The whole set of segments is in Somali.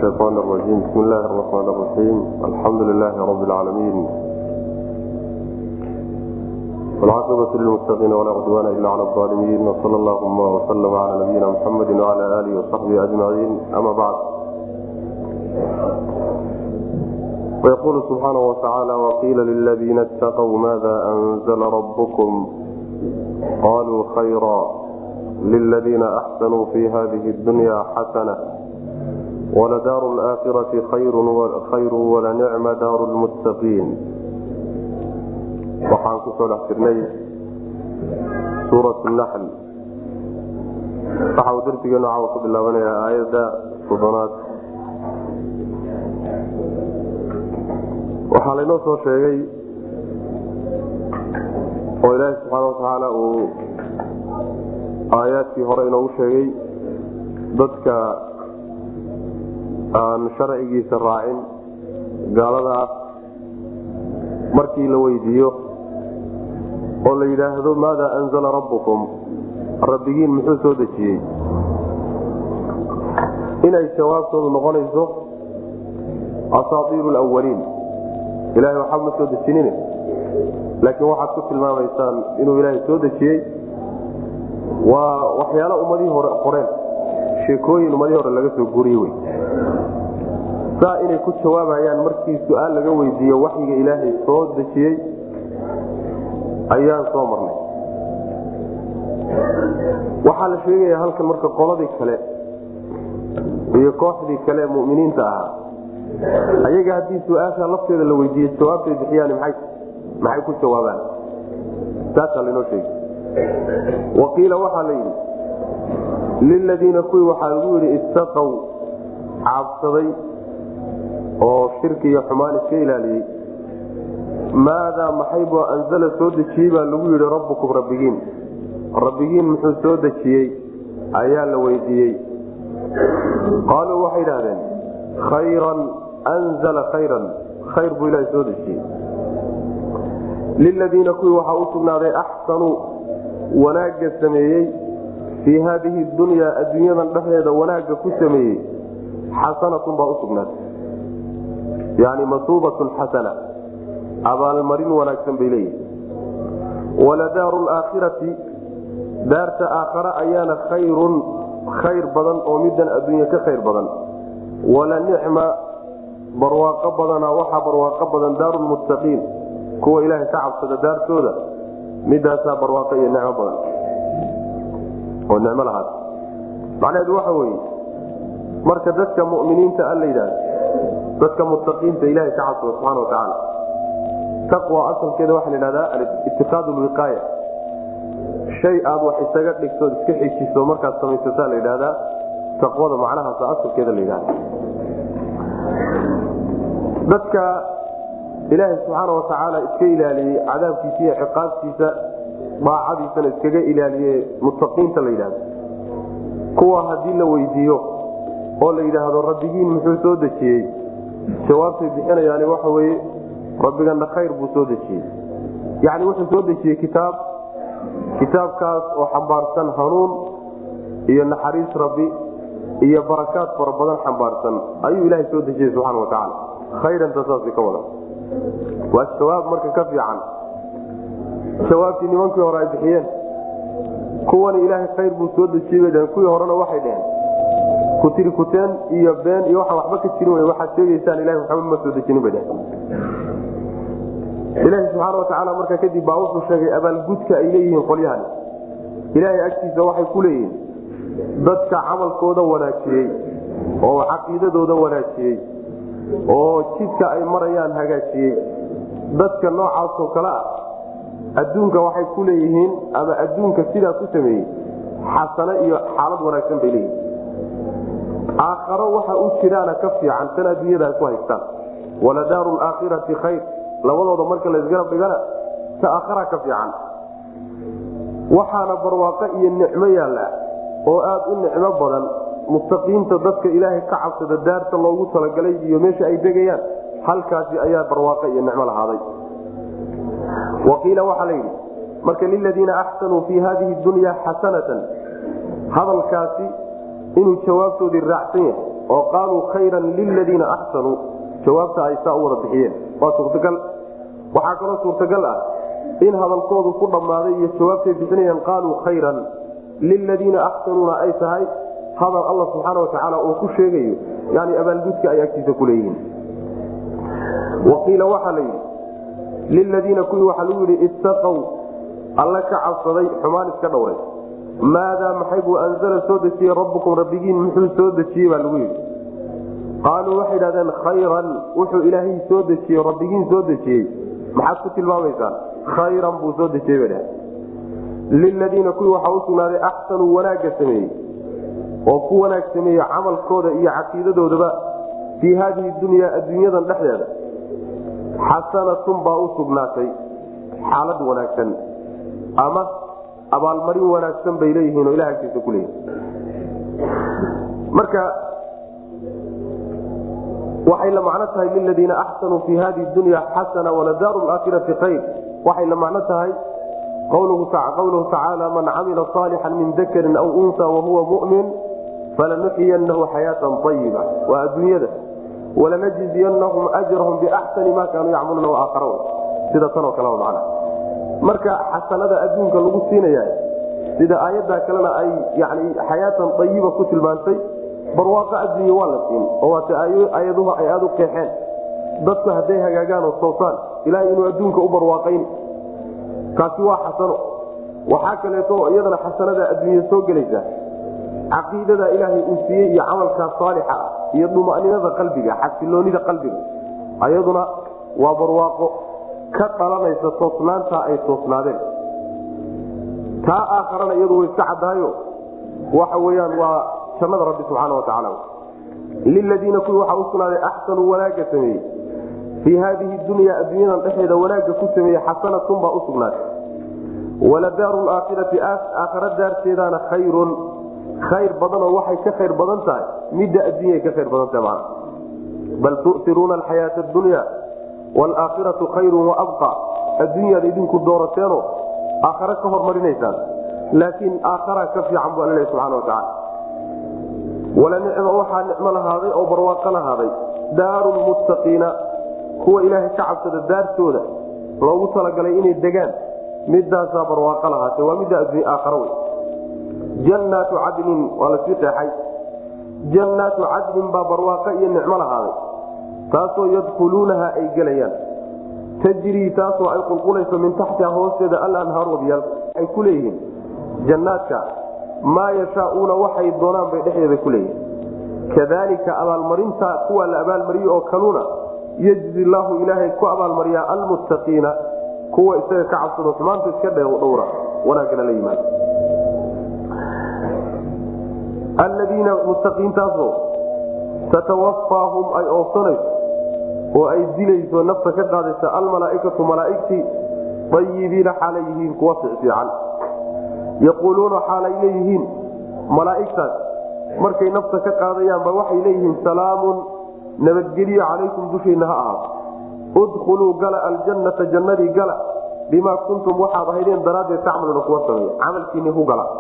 الشيطان الرجيم بسم الله الرحمن الرحيم الحمد لله رب العالمين والعاقبة للمتقين ولا عدوان إلا على الظالمين وصلى اللهم وسلم على نبينا محمد وعلى آله وصحبه أجمعين أما بعد ويقول سبحانه وتعالى وقيل للذين اتقوا ماذا أنزل ربكم قالوا خيرا للذين أحسنوا في هذه الدنيا حسنة ولدار الآخرة خير ولنعم دار المتقين waxaan kusoo dhex jirnay suurat naxl waxa uu darsigeenu caawa ku bilaabanayaa aayadda soddonaad waxaa laynoo soo sheegay oo ilaahi subxaana watacaala uu aayaadkii hore inoogu sheegay dadka aan sharcigiisa raacin gaalada ah markii la weydiiyo oo la yidhaahdo maada anzala rabbukum rabbigiin muxuu soo dejiyey inay jawaabtoodu noqonayso asaatiiru lwaliin ilahay waxba ma soo dejinin laakiin waxaad ku tilmaamaysaan inuu ilaahay soo dejiyey waa waxyaalo ummadihii hore qoreen sheekooyin ummadihii hore laga soo guriyey wey saa inay ku jawaabayaan markii su-aal laga weydiiyo waxyiga ilaahay soo dejiyey ayaan soo marnay waxaa la sheegaya halkan marka qoladii kale iyo kooxdii kale muminiinta ahaa ayaga haddii su-aasha lafteeda la weydiiye jawaabtay bixiyaan maxay ku jawaabaan saasaa lainoo sheegay waqiila waxaa la yidhi liladiina kuwii waxaa lagu yidhi istaqow caabsaday oo shirki iyo xumaan iska ilaaliyey maadaa maxaybu anzala soo dejiyey baa lagu yidhi rabbukum rabbigiin rabbigiin muxuu soo dejiyey ayaa la weydiiyey qaaluu waxay idhahdeen khayran anzala khayran khayr buu ilaaha soo dejiyey liladiina kuwii waxaa u sugnaaday axsanuu wanaagga sameeyey fii haadihi dunyaa adduunyadan dhexdeeda wanaagga ku sameeyey xasanatun baa usugnaatay yani masuubatun xasana abaalmarin wanaagsan bay leeyihi waladaaru laakhirati daarta aakhare ayaana khayrun khayr badan oo midan adduunya ka khayr badan wala nicma barwaaqo badana waxaa barwaaqo badan daaru lmuttaqiin kuwa ilaahay ka cabsada daartooda midaasaa barwaaqo iyo nicmo badan oo nicmo lahaad macnaheedu waxa weeye marka dadka muminiinta a la yidhaahdo dadka muttaqiinta ilahay ka cabsada subxana watacaala taqwa asalkeeda waxaa la yidhahdaa itiqaad lwiqaaya shay aad wax isaga dhigtood iska xejiso markaad samaysataa la yidhahdaa taqwada macnahaasa asalkeeda la yidhahda dadka ilaahay subxaana watacaala iska ilaaliyey cadaabkiisa iyo ciqaabtiisa daacadiisana iskaga ilaaliye muttaqiinta la yidhahdo kuwa haddii la weydiiyo oo la yidhaahdo rabbigiin muxuu soo dejiyey jawaabtay bixinayaani waxa weye rabbigana khayr buu soo dejiyey yacni wuxuu soo dejiyey kitaab kitaabkaas oo xambaarsan hanuun iyo naxariis rabbi iyo barakaad fara badan xambaarsan ayuu ilaahay soo dejiyey subxana wa tacaala khayranta saas ka wada waa jawaab marka ka fiican jawaabtii nimankii hore ay bixiyeen kuwani ilaahay khayr buu soo dejiyey bay dheheen kuwii horena waxay dheheen kutiri kuteen iyo been iyo waxaan waxba ka jirin w waxaad sheegaysaan ilahi waxba ma soo dejinin bay dheheen ilaahi subxaana watacaala markaa kadib baa wuxuu sheegay abaalgudka ay leeyihiin qolyahani ilaahay agtiisa waxay ku leeyihiin dadka camalkooda wanaajiyey oo caqiidadooda wanaajiyey oo jidka ay marayaan hagaajiyey dadka noocaasoo kale ah adduunka waxay ku leeyihiin ama adduunka sidaa ku sameeyey xasano iyo xaalad wanaagsan bay leeyihiin aakharo waxa u jiraana ka fiican tan adduunyada ay ku haystaan waladaaru laakhirati khayr labadooda marka laysgarab dhigana ta aakhara ka fiican waxaana barwaaqo iyo nicmo yaalla oo aada u nicmo badan muttaqiinta dadka ilaahay ka cabsada daarta loogu talagalay iyo meesha ay degayaan halkaasi ayaa barwaaqo iyo nicmo lahaaday waqiila waxaa la yidhi marka liladiina axsanuu fii hadihi dunya xasanatan hadalkaasi inuu jawaabtoodii raacsan yahay oo qaaluu khayran liladiina axsanuu jawaabta ay saa u wada bixiyeen waa suurtagal waxaa kaloo suurtagal ah in hadalkoodu ku dhammaaday iyo jawaabtay bixinayaan qaaluu khayran liladiina axsanuuna ay tahay hadal alla subxaana watacaala uu ku sheegayo yani abaalgudka ay agtiisa ku leeyihiin waqiila waxaa la yidhi liladiina kuwii waxaa lagu yidhi ittaqow alla ka cabsaday xumaan iska dhowray maadaa maxay buu anzala soo dejiyey rabbukum rabbigiin muxuu soo dejiyey baa lagu yidhi qaaluu waxay idhahdeen khayran wuxuu ilaahay soo dejiyey rabbigiin soo dejiyey maxaad ku tilmaamaysaan khayran buu soo dejiyey bay dhaheen liladiina kuwii waxaa u sugnaaday axsanuu wanaagga sameeyey oo ku wanaag sameeye camalkooda iyo caqiidadoodaba fii haadihi dunyaa adduunyadan dhexdeeda xasanatun baa u sugnaatay xaalad wanaagsan ama abaalmarin wanaagsan bay leeyihiin oo ilah agtiisa ku leeyihin marka waxay la macno tahay liladiina axsanuu fii hadihi dunya xasana waladaaru aakhirati khayr waxay la macno tahay qawluhu tacaala man camila saalixan min dakarin aw unsa wahuwa mumin falanuxiyanahu xayaatan ayiba waa adduunyada walanajziyanahum ajrahum biaxsani ma kaanuu yacmaluuna waaakara sida tanoo kale man marka xasanada adduunka lagu siinaya sida aayaddaa kalena ay yani xayaatan ayiba ku tilmaantay barwaaqo adduunya waa la siin oo waata ayaduhu ay aada u qeexeen dadku hadday hagaagaan oo toosaan ilahay inuu adduunka u barwaaqayn kaasi waa xasano waxaa kaleeto iyadana xasanada adduunya soo gelaysa caqiidada ilaahay uu siiyey iyo camalkaa saalixa ah iyo dumaninada qalbiga xasiloonida qalbiga ayaduna waa barwaaqo ka dhalanaysa toosnaantaa ay toosnaadeen taa aakharana iyadu way iska caddaayo waxa weyaan waa jannada rabbi subxaana watacaala liladiina kuwii waxaa u sugnaaday axsanuu wanaagga sameeyey fii haadihi dunya adduunyadan dhexeeda wanaagga ku sameeyey xasanatun baa u sugnaatay waladaaru laakhirati aakhara daarteedaana khayrun khayr badanoo waxay ka khayr badan tahay midda adduunya ka khayr badan tahay mana bal tu'tiruuna alxayaata adunya waalaakhiratu khayrun waabqa adduunyaad idinku doorateeno aakhare ka hormarinaysaan laakiin aakhara ka fiican bu alla lehy subxana watacaala wala nicma waxaa nicmo lahaaday oo barwaaqo lahaaday daaru lmuttaqiina kuwa ilaahay ka cabsada daartooda loogu talagalay inay degaan midaasaa barwaaqo lahaatee waa midda adduunya aakhara wey jannaatu cadnin waa lasii qeexay jannaatu cadnin baa barwaaqo iyo nicmo lahaaday taasoo yadkhuluunaha ay gelayaan tajrii taasoo ay qulqulayso min taxtiha hoosteeda alanhaar wabiyaal ay ku leeyihiin jannaadka maa yashaauuna waxay doonaan bay dhexdeeda ku leeyihiin kadalika abaalmarinta kuwa la abaalmariye oo kaluna yejzi laahu ilaahay ku abaalmariyaa almuttaqiina kuwa isaga ka cabsado xumaanta iska dhowra wanaagana la yimaado aladiina muttaqiintaasoo tatawaffaahum ay oofsanayso oo ay dilayso nafta ka qaadaysa almalaaikatu malaaigtii ayibiina xaalay yihiin kuwa fiican yaquuluuna xaalay leeyihiin malaaigtaas markay nafta ka qaadayaanba waxay leeyihiin salaamun nabadgelyo calaykum dushiinna ha ahaato udkhuluu gala aljannata jannadii gala bimaa kuntum waxaad ahaydeen daraaddeed tacmaluuna kuwa sameeya camalkiinni ku gala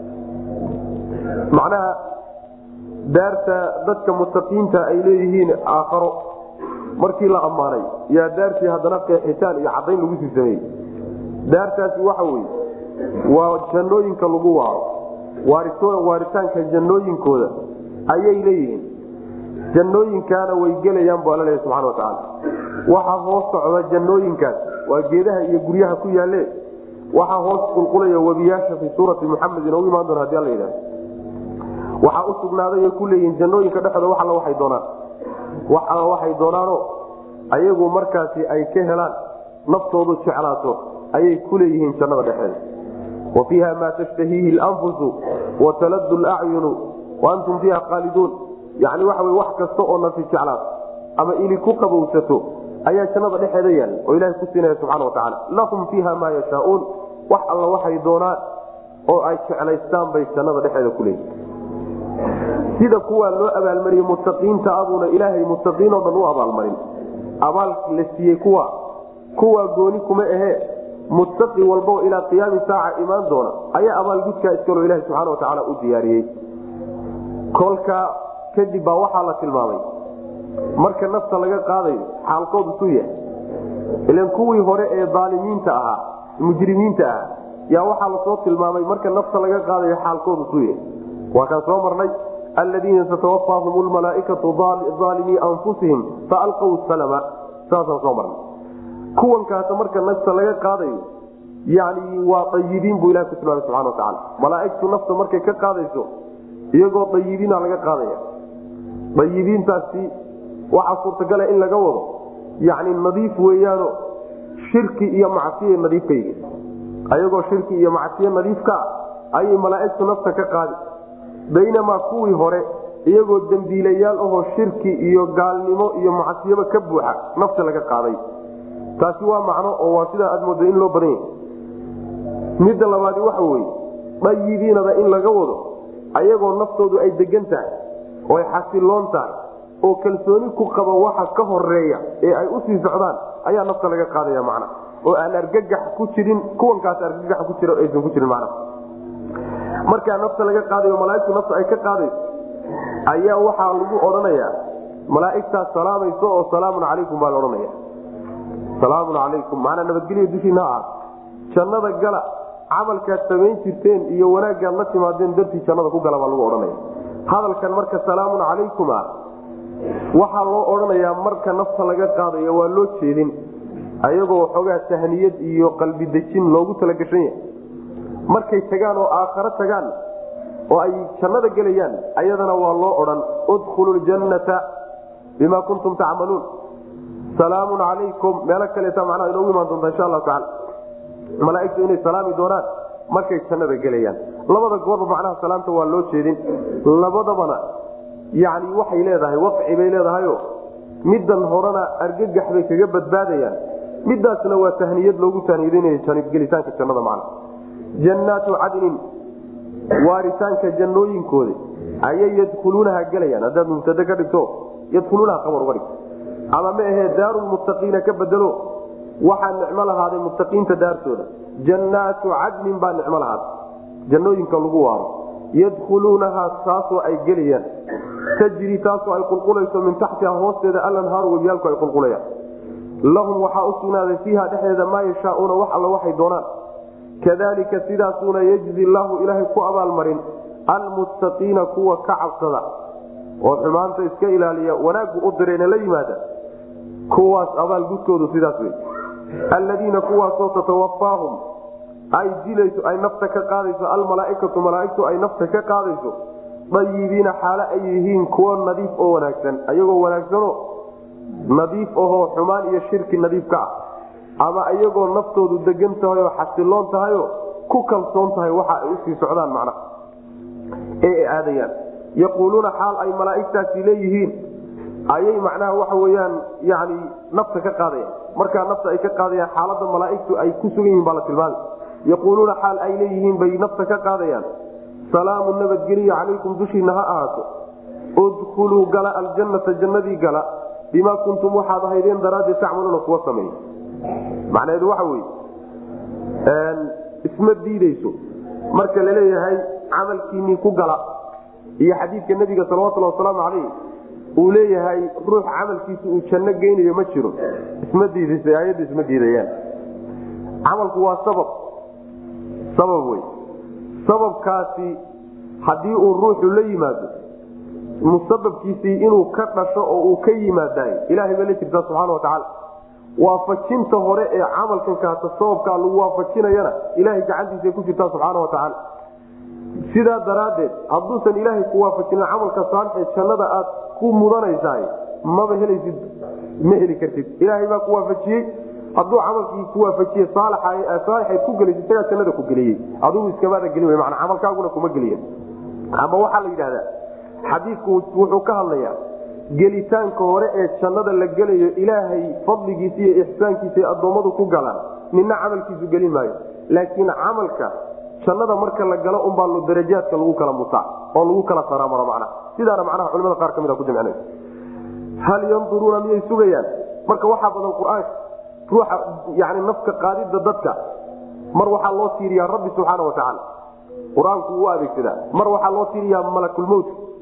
macnaha daarta dadka mutaqiinta ay leeyihiin aakharo markii la ammaanay yaa daartii haddana qeexitaan iyo cadayn lagu sii sameeyey daartaasi waxa weye waa jannooyinka lagu waaro waaritaanka jannooyinkooda ayay leeyihiin jannooyinkaana way gelayaan bu alla leeya subxana watacaala waxaa hoos socda jannooyinkaas waa geedaha iyo guryaha ku yaalle waxaa hoos qulqulaya webiyaasha fii suurati muxamedin u imaan doona hadi alla yidhahdo waxaa u sugnaaday ay ku leeyihiin jannooyinka dhexooda wax alla waxay doonaan wax alla waxay doonaano ayagu markaasi ay ka helaan naftoodu jeclaato ayay ku leeyihiin jannada dhexeeda wa fiiha maa tashtahiihi lanfusu wa taladu lacyunu wa antum fiiha qaaliduun yani waxa wy wax kasta oo nafi jeclaato ama ili ku qabowsato ayaa jannada dhexeeda yaalla oo ilahay ku siinaya subxana wa tacala lahum fiiha maa yashaauun wax alla waxay doonaan oo ay jeclaystaan bay jannada dhexeeda ku leeyihin sida kuwaa loo abaalmariyey muttaqiinta abuuna ilaahay muttaqiinoo dhan u abaalmarin abaal la siiyey kuwa kuwaa gooni kuma ahee muttaqi walbao ilaa qiyaami saaca imaan doona ayaa abaalgudkaa iskaloo ilaha subxana watacaala u diyaariyey kolka kadib baa waxaa la tilmaamay marka nafta laga qaadayo xaalkoodu suu yahay ilan kuwii hore ee aalimiinta ahaa mujrimiinta ah yaa waxaa lasoo tilmaamay marka nafta laga qaadayo xaalkoodu suu yahay waa kaan soo marnay aladiina tatawaffaahum lmalaaikatu aalimii anfusihim faalqaw salama saasaan soo marnay kuwankaas marka nafta laga qaadayo yani waa ayibiin buu ilahi ku tilmaamay subana watacaala malaaigtu nafta markay ka qaadayso iyagoo ayibiina laga qaadaya ayibiintaasi waxaa suurtagala in laga wado yani nadiif weeyaano shirki iyo macsiya nadiif ka yihiin ayagoo shirki iyo macsiye nadiifka ah ayay malaaigtu nafta ka qaadi baynamaa kuwii hore iyagoo dembiilayaal ahoo shirki iyo gaalnimo iyo macsiyaba ka buuxa nafta laga qaaday taasi waa macno oo waa sidaa aad mooda in loo badan yahay midda labaadi waxa weye dayibiinada in laga wado ayagoo naftoodu ay degan tahay oo ay xasiloon tahay oo kalsooni ku qaba waxa ka horeeya ee ay usii socdaan ayaa nafta laga qaadaya macna oo aan argagax ku jirin kuwankaas argagax ku jira aysan ku jirin macna markaa nafta laga qaadayo malaaigtu nafta ay ka qaadayso ayaa waxaa lagu odhanayaa malaaigtaas salaamayso oo salaamun calaykum baa la odhanaya salaamun calaykum macnaa nabadgelya dushiina ha ahaato jannada gala camalkaad samayn jirteen iyo wanaaggaad la timaadeen dartii jannada ku gala baa lagu odhanaya hadalkan marka salaamun calaykum ah waxaa loo odhanayaa marka nafta laga qaadayo waa loo jeedin ayagoo xoogaa tahniyad iyo qalbi dejin loogu talagashan yahay markay tagaan oo aakharo tagaan oo ay jannada gelayaan ayadana waa loo odhan udkhulu ljannata bima kuntum tacmaluun salaamun calaykum meelo kaleeta macnaha inoogu imaan doonta insha allahu tacala malaaigtu inay salaami doonaan markay jannada gelayaan labada goorba macnaha salaamta waa loo jeedin labadabana yani waxay leedahay waqci bay leedahayo middan horena argagax bay kaga badbaadayaan midaasna waa tahniyad loogu tahniyadinaya gelitaanka jannada macna jannaatu cadnin waaritaanka jannooyinkooda ayay yadkhuluunaha gelayaan haddaad mubtade ka dhigto yadkhuluunaha qabar uga dhigto ama ma ahee daarulmuttaqiina ka bedelo waxaa nicmo lahaaday muttaqiinta daartooda jannaatu cadnin baa nicmo lahaaday jannooyinka lagu waaro yadkhuluunahaa taasoo ay gelayaan tajri taasoo ay qulqulayso min taxtiha hoosteeda alanhaaru webiyaalku ay qulqulayaan lahum waxaa u sugnaaday fiiha dhexdeeda maa yashaauuna wax alla waxay doonaan kadalika sidaasuuna yejzi llaahu ilaahay ku abaalmarin almuttaqiina kuwa ka cabsada oo xumaanta iska ilaaliya wanaaggu u direena la yimaada kuwaas abaalgudkoodu sidaas wey alladiina kuwaasoo tatawaffaahum ay dilayso ay nafta ka qaadayso almalaaikatu malaaigtu ay nafta ka qaadayso dayibiina xaalo ay yihiin kuwo nadiif oo wanaagsan ayagoo wanaagsano nadiif ahoo xumaan iyo shirki nadiif ka ah ama iyagoo naftoodu degan tahay oo xasiloon tahayo ku kalsoon tahay waxa ay usii socdaan macna ee ay aadayaan yaquuluuna xaal ay malaaigtaasi leeyihiin ayay macnaha waxa weyaan yani nafta ka qaadayaan markaa nafta ay ka qaadayaan xaalada malaaigtu ay ku sugan yihin baa la tilmaamay yaquuluuna xaal ay leeyihiin bay nafta ka qaadayaan salaamu nabadgeliya calaykum dushiina ha ahaato udkhuluu gala aljannata jannadii gala bimaa kuntum waxaad ahaydeen daraaddeed tacmaluuna kuwa sameeya macnaheedu waxa weye isma diideyso marka laleeyahay camalkiinii ku gala iyo xadiidka nabiga salawatulli wasalaamu calayh uu leeyahay ruux camalkiisa uu janno geynayo ma jiro isma diidaysa aayadda isma diidayaan camalku waa sabab sabab wey sababkaasi haddii uu ruuxu la yimaado musababkiisii inuu ka dhasho oo uu ka yimaadaay ilahay bay la jirtaa subxana watacaala waafajinta hore ee camalkan kaata sababkaa lagu waafajinayana ilahay gacantiisa ku jirtaa subxaana watacaala sidaa daraaddeed hadduusan ilaahay ku waafajinin camalka saalixee jannada aad ku mudanaysaay maba helaysid ma heli kartid ilaahay baa ku waafajiyey hadduu camalkii ku waafajiye saalixayd ku gelaysa isagaa jannada ku geliyey adigu iskamaada gelin mana camalkaaguna kuma geliya ama waxaa la yidhahdaa xadiidku wuxuu ka hadlayaa gelitaanka hore ee jannada la gelayo ilaahay fadligiisa iyo ixsaankiisa ay addoommadu ku galaan nina camalkiisu gelin maayo laakiin camalka jannada marka la galo unbaa lo darajaadka lagu kala mutaa oo lagu kala saraamaro macnaha sidaana macnaha culimada qaar ka mid a ku jamcinay hal yanduruuna miyay sugayaan marka waxaa badan qur-aanka ruuxa yani nafka qaadida dadka mar waxaa loo tiiriyaa rabbi subxaana watacaala qur-aanku uu adeegsadaa mar waxaa loo tiiriyaa malakulmowt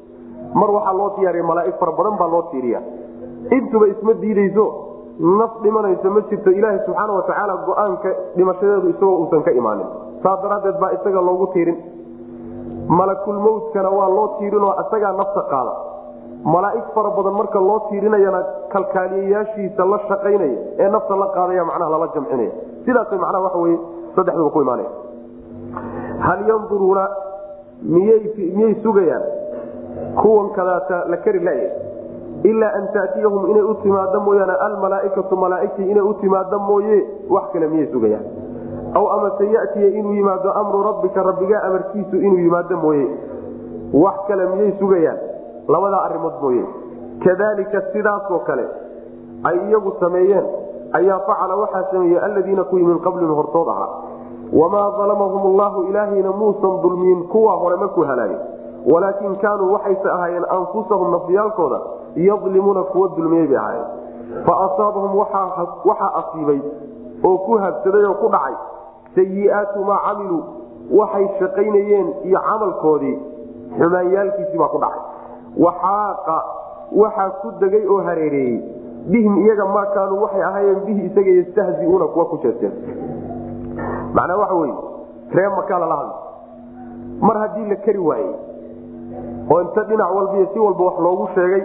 mar waxaa loo diyaariya malaaig fara badan baa loo tiiriya intuba isma diideyso naf dhimanayso ma jirto ilaaha subxaana watacaala go-aanka dhimashadeedu isagoo uusan ka imaanin saas daraaddeed baa isaga loogu tiirin malakulmowtkana waa loo tiirinoo isagaa nafta qaada malaaig fara badan marka loo tiirinayana kalkaaliyayaashiisa la shaqaynaya ee nafta la qaadaya macnaha lala jamcinaya sidaas macnaha waxa weye saddexduba ku imaanaya hal yanduruuna miyay miyay sugayaan kuwan kadaata la kari laya ilaa an taatiyahum inay u timaado mooyaane almalaaikatu malaaigtii inay u timaado mooye wax kale miyay sugayaan aw amase yatiya inuu yimaado amru rabbika rabbigaa amarkiisu inuu yimaado mooye wax kale miyay sugayaan labadaa arimood mooye kadalika sidaasoo kale ay iyagu sameeyeen ayaa facala waxaa sameeyey aladiina kuwii min qablihim hortood ahaa wamaa dalamahum llahu ilaahayna muusan dulmiyin kuwa hore makuu halaagay walaakin kaanuu waxayse ahaayeen anfusahum nafyaalkooda yadlimuuna kuwa dulmiyey bay ahaayeen fa asaabahum waxaa asiibay oo ku habsaday oo ku dhacay sayiaatu maa camiluu waxay shaqaynayeen iyo camalkoodii xumaanyaalkiisii baa ku dhacay waxaaqa waxaa ku degay oo hareereeyey bihim iyaga maa kaanuu waxay ahaayeen bihi isaga yastahziuuna kuwa ku jeesteen macnaa waxa wey ree makaa lala hadla mar haddii la keri waayey oo inta dhinac walbiyo si walba wax loogu sheegay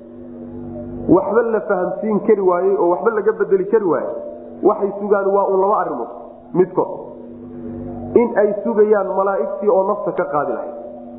waxba la fahamsiin kari waayey oo waxba laga bedeli kari waayey waxay sugaan waa un laba arimood midkood in ay sugayaan malaaigtii oo nafta ka qaadi lahayd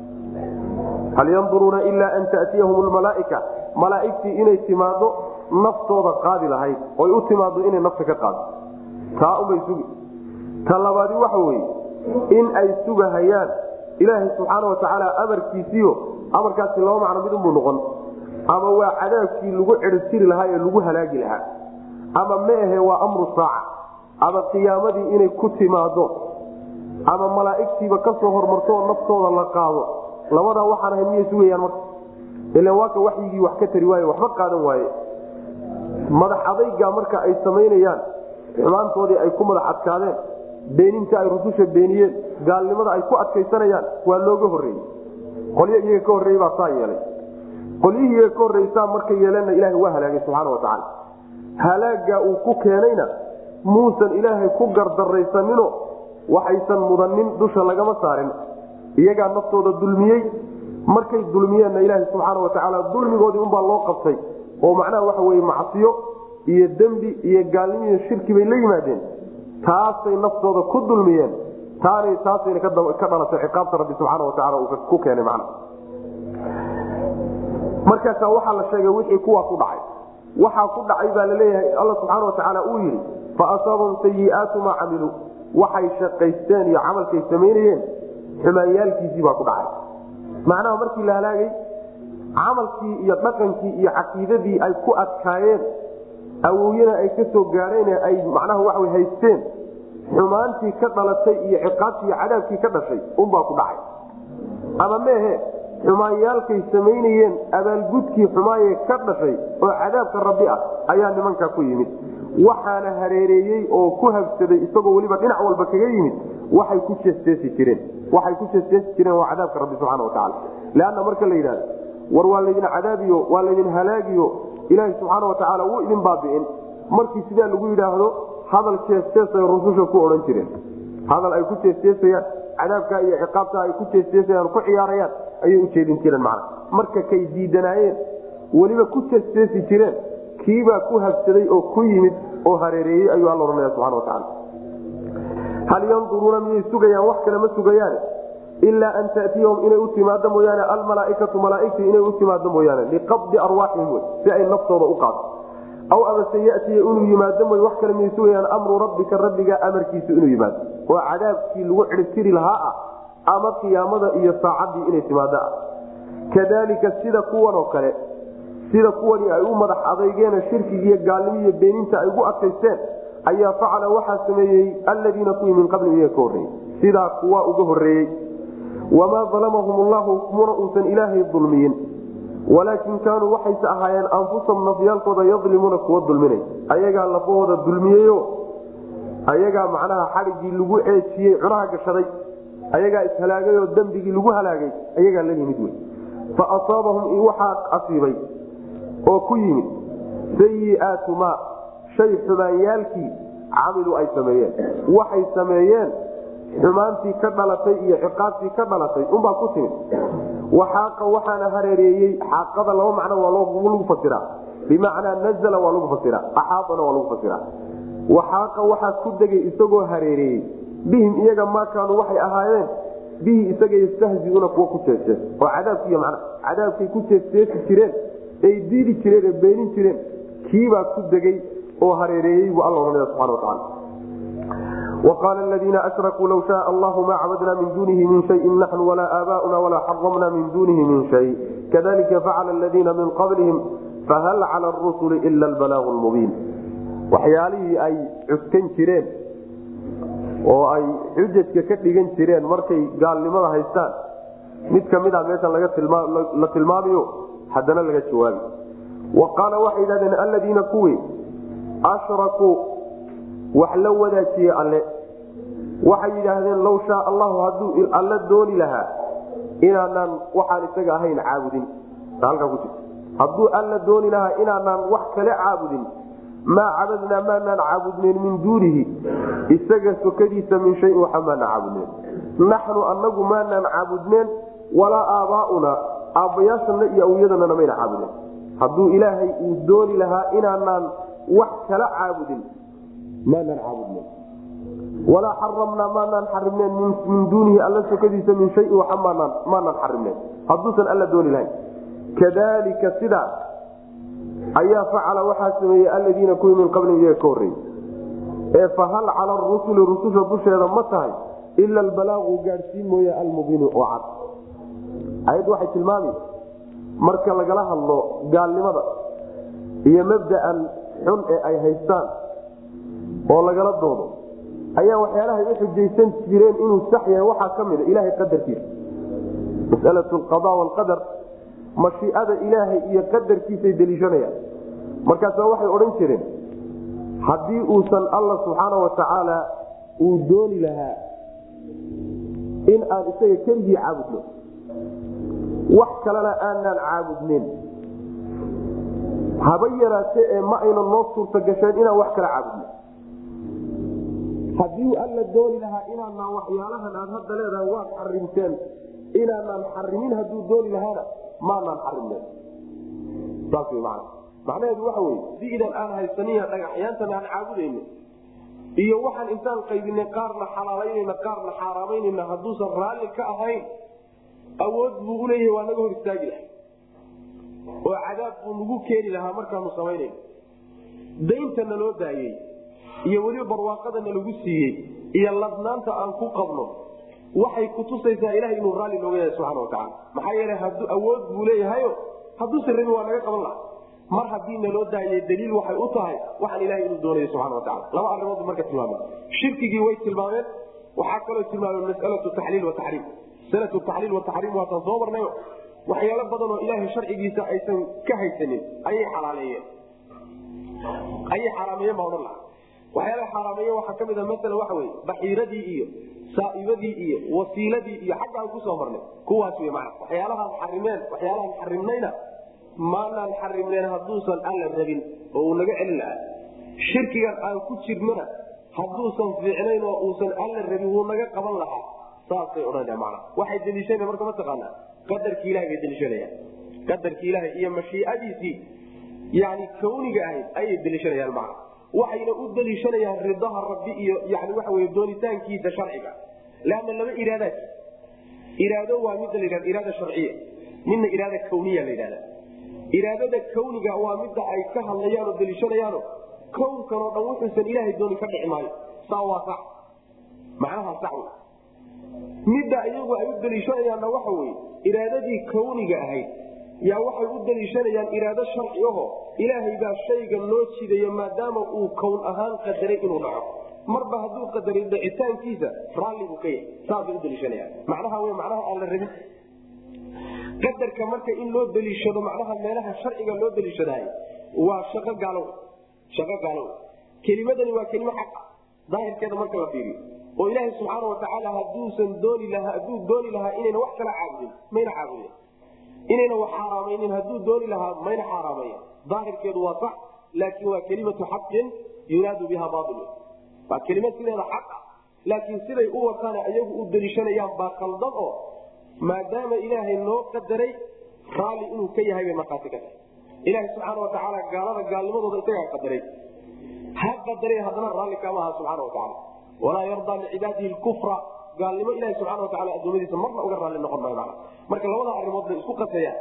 hal yanduruuna ilaa an tatiyahum lmalaaika malaaigtii inay timaado naftooda qaadi lahayd oy u timaado inay nafta ka qaado taa unbay sugi ta labaadi waxa weye in ay sugahayaan ilaahay subxaana watacaala amarkiisiio amarkaasi laba macno mid unbuu noqon ama waa cadaabkii lagu ciribtiri lahaa ee lagu halaagi lahaa ama meahe waa amru saaca ama qiyaamadii inay ku timaado ama malaaigtiiba kasoo hormartoo naftooda la qaado labadaa waxaan ahay miyay sugayaan marka ila waaka waxyigii wax ka tari waaye waxba qaadan waaye madax adayga marka ay samaynayaan xumaantoodii ay ku madax adkaadeen beeninta ay rususha beeniyeen gaalnimada ay ku adkaysanayaan waa looga horreeyey qolyo iyaga ka horreeyey baa saa yeelay qolyihii iyaga ka horreysaa markay yeeleenna ilahay waa halaagay subxaana watacaala halaaga uu ku keenayna muusan ilaahay ku gardaraysanino waxaysan mudanin dusha lagama saarin iyagaa naftooda dulmiyey markay dulmiyeenna ilaaha subxaana watacaala dulmigoodii unbaa loo qabtay oo macnaha waxa weye macsiyo iyo dembi iyo gaalnimo iyo shirki bay la yimaadeen taasay naftooda ku dulmiyeen taanay taasayna ka dhalatay ciqaabta rabbi subxaana watacaala uu ku keenay macna markaasaa waxaa la sheegay wixii kuwaa ku dhacay waxaa ku dhacay baa laleeyahay alla subxaana watacaala uu yidhi fa asaabahum sayiaatu maa camiluu waxay shaqaysteen iyo camalkay samaynayeen xumaanyaalkiisii baa ku dhacay macnaha markii la halaagay camalkii iyo dhaqankii iyo caqiidadii ay ku adkaayeen awowyana ay ka soo gaadheen ay macnaha waxa haysteen xumaantii ka dhalatay iyo ciqaabtii iyo cadaabkii ka dhashay unbaa ku dhacay ama meehe xumaanyaalkay samaynayeen abaalgudkii xumaaye ka dhashay oo cadaabka rabbi ah ayaa nimankaa ku yimid waxaana hareereeyey oo ku habsaday isagoo weliba dhinac walba kaga yimid waxay ku jeesteesi jireen waxay ku jeesteesi jireen waa cadaabka rabbi subxana watacaala leanna marka la yidhahdo war waa laydin cadaabiyo waa laydin halaagiyo ilaahi subxaana watacaala wuu idin baabi'in markii sidaa lagu yidhaahdo hadal jeesteesay rususha ku odhan jireen hadal ay ku jeesteesayaan cadaabka iyo ciqaabta ay ku jeesteesayaan ku ciyaarayaan ayay ujeedin jireen macna marka kay diidanaayeen weliba ku jeesteesi jireen kiibaa ku habsaday oo ku yimid oo hareereeyey ayuu alla ohanaya subana watacaala hal yanduruuna miyay sugayaan wax kale ma sugayaane ilaa an tatiyahum inay u timaado mooyaane almalaaikatu malaaigtii inay u timaado mooyaane liqabdi arwaaxihim wey si ay naftooda u qaado aw amase yatiya inuu yimaado moy wax kale miyay sugayaan amru rabbika rabbiga amarkiisu inuu yimaado oo cadaabkii lagu ciribtiri lahaa ah ama qiyaamada iyo saacaddii inay timaado ah kadalika sida kuwan oo kale sida kuwani ay u madax adaygeene shirkigiiyo gaalnimo iyo beeninta ay ugu adkaysteen ayaa facala waxaa sameeyey aladiina kuwii min qablihim iyaga ka horreeyey sidaa kuwa uga horreeyey wamaa dalamahum llahu muna uusan ilaahay dulmiyin walaakin kaanuu waxayse ahaayeen anfusahum nafyaalkooda yadlimuuna kuwa dulminay ayagaa lafahooda dulmiyeyo ayagaa macnaha xadhiggii lagu ceejiyey cunaha gashaday ayagaa ishalaagay oo dembigii lagu halaagay ayagaa la yimid wey fa asaabahum waxaa asiibay oo ku yimid sayiaatu maa shay xumaanyaalkii camiluu ay sameeyeen waxay sameeyeen xumaantii ka dhalatay iyo ciqaabtii ka dhalatay unbaa ku timid waxaaqa waxaana hareereeyey xaaqada laba macno waa lagu fasiraa bimacnaa nazla waa lagu fasiraa axaadana waa lagu fasiraa waxaaqa waxaa ku degay isagoo hareereeyey bihim iyaga maa kaanuu waxay ahaayeen bihi isaga yastahziuuna kuwa ku jeesjees oo cadaabkiiy man cadaabkay ku jeesjeesi jireen ay diidi jireen ee beenin jireen kiibaa ku degay oo hareereeyey buu alla ohanaya subana wataala وqاl اldيina أشركوا low شاء الlah ma cabdna min dunihi min شhayءi نحن وla آbاؤna وla xرمna min dunihi min شhayء kadلika facl اldيina min qablهm fahal clى الرسل إla البلاغ الmubيin waxyaalihii ay cuskan jireen oo ay xujajka ka dhigan jireen markay gaalnimada haystaan mid kamida meesha la tilmaamayo haddana laga jawaabi qaala waxay idhahdeen aladiina kuwii ashrakuu wax la wadaajiyey alle waxay yidhaahdeen low shaa allahu hadduu alle dooni lahaa inaanaan waxaan isaga ahayn caabudin halkaa ku jirta hadduu alla dooni lahaa inaanaan wax kale caabudin maa cabadnaa maanaan caabudnayn min duunihi isaga sokadiisa min shayin waxa maanaan caabudnayn naxnu anagu maanaan caabudneen walaa aabaauna aabbayaashana iyo awyadanana mayna caabudeen hadduu ilaahay uu dooni lahaa inaanaan wax kala caabudin maanaan caabudnayn walaa xaramnaa maanaan xarimneen min duunihi alla sokadiisa min shayin waxa maanaan maanaan xarimneen hadduusan alla dooni lahayn kadalika sidaas ayaa facala waxaa sameeyey aladiina kuwii min qablihim iyaga ka horreeyey ee fahal cala rusuli rususha dusheeda ma tahay ila albalaaqu gaadhsiin mooye almubiinu oo cad ayaddu waxay tilmaami marka lagala hadlo gaalnimada iyo mabda'an xun ee ay haystaan oo lagala doodo ayaa waxyaalahay u xujaysan jireen inuu sax yahay waxaa ka mida ilaahay qadarkiisa masalatu alqada waalqadar mashiicada ilaahay iyo qadarkiisay deliishanayaan markaasa waxay odhan jireen haddii uusan alla subxaana wa tacaala uu dooni lahaa in aan isaga keligii caabudno wax kalena aanaan caabudneyn haba yaraate ee ma ayna noo suurta gasheen inaan wax kala caabudno haddii alla dooni lahaa inaanaan waxyaalahan aad hadda leedahay waad xarimteen inaanaan xarimin hadduu dooni lahaana maanaan xarimnen saas w man macnaheedu waxa wey diidan aan haysaniya dhagaxyaantan aan caabudayno iyo waxaan intaan qaybinay qaarna xalaalaynayna qaarna xaaraamaynayna hadduusan raalli ka ahayn awood buu uleeyahay waa naga hor istaagi lahay oo cadaab buu nagu keeni lahaa markaanu samaynayno daynta naloo daayey iyo weliba barwaaqadana lagu siiyey iyo ladnaanta aan ku qabno waxay kutusaysaa ilaha inuu raalli nooga yahay subana wataala maxaa yeele hadu awood buu leeyahayo hadduusan rabin waa naga qaban laha mar haddii naloo daayay daliil waxay u tahay waxaan ilahay inuu doonayo subana wataala laba arimood marka tilmaameen shirkigii way tilmaameen waxaa kaloo tilmaameen masalatu taxliil wataxriim masalatu taxliil wataxriim waataan soo marnayo waxyaalo badan oo ilaahay sharcigiisa aysan ka haysanin ayay xalaaleeyeen ayay xaaraameeyeen baa odhan laha waxyaalaha xaaraameeye waxaa ka mid a maala waxa wey baxiiradii iyo saaibadii iyo wasiiladii iyo xagga aan kusoo marnay kuwaas wy mana waxyaalahaan xarimeen waxyaalahaan xarimnayna maanaan xarimneen hadduusan alla rabin oo uu naga celin lahaa shirkigan aan ku jirnona hadduusan fiicnayn oo uusan alla rabin wuu naga qaban lahaa saasay odhanaya mana waxay deliishana marka mataqaanaa qadarki ilahay bay deliishanayaan qadarki ilahay iyo mashiicadiisii yani kawniga ahayd ayay deliishanayaan mana waxayna u daliishanayaan ridaha rabbi iyo yani waxa wey doonitaankiisa sharciga leanna laba iraadaa iraado waa midda la iraada sharciya midna iraada kawniya la yidhahda iraadada kawniga waa midda ay ka hadlayaan oo daliishanayaano kownkan oo dhan wuxuusan ilaahay doonin ka dhici maayo saa waa sax macnaha sax wey midda iyagu ay u daliishanayaanna waxa weye iraadadii kawniga ahayd yaa waxay u daliishanayaan iraado sharci aho ilaahay baa shayga loo jidayo maadaama uu kown ahaan qadaray inuu dhaco marba hadduu qadaray dhicitaankiisa raalli buu ka yahay saasay u daliishanayaan macnaha w macnaha aan la rabin qadarka marka in loo daliishado macnaha meelaha sharciga loo daliishadahay waa shaqo gaalow shaqo gaalow kelimadani waa kelimo xaq daahirkeeda marka la fiiriyo oo ilaahay subxaana watacaala haduusan dooni lahaa hadduu dooni lahaa inayna wax kala caabudin mayna caabudin inayna wax xaaraamaynin hadduu dooni lahaa mayna xaaraameya daahirkeedu waa sax laakiin waa kelimatu xaqin yuraadu biha bail waa kelimad sideeda xaq ah laakiin siday u wataana iyagu u daliishanayaan baa qaldan oo maadaama ilaahay noo qadaray raalli inuu ka yahay bay markhaati ka tahay ilaahay subxaana watacaala gaalada gaalnimadooda isagaa qadaray ha qadaray haddana raalli kama aha subxaana watacaala walaa yardaa licibaadihi lkufra gaalnimo ilahi subxana wataala adoomadiisa marna uga raalli noqon maayo mana marka labada arrimood bay isku qasayaan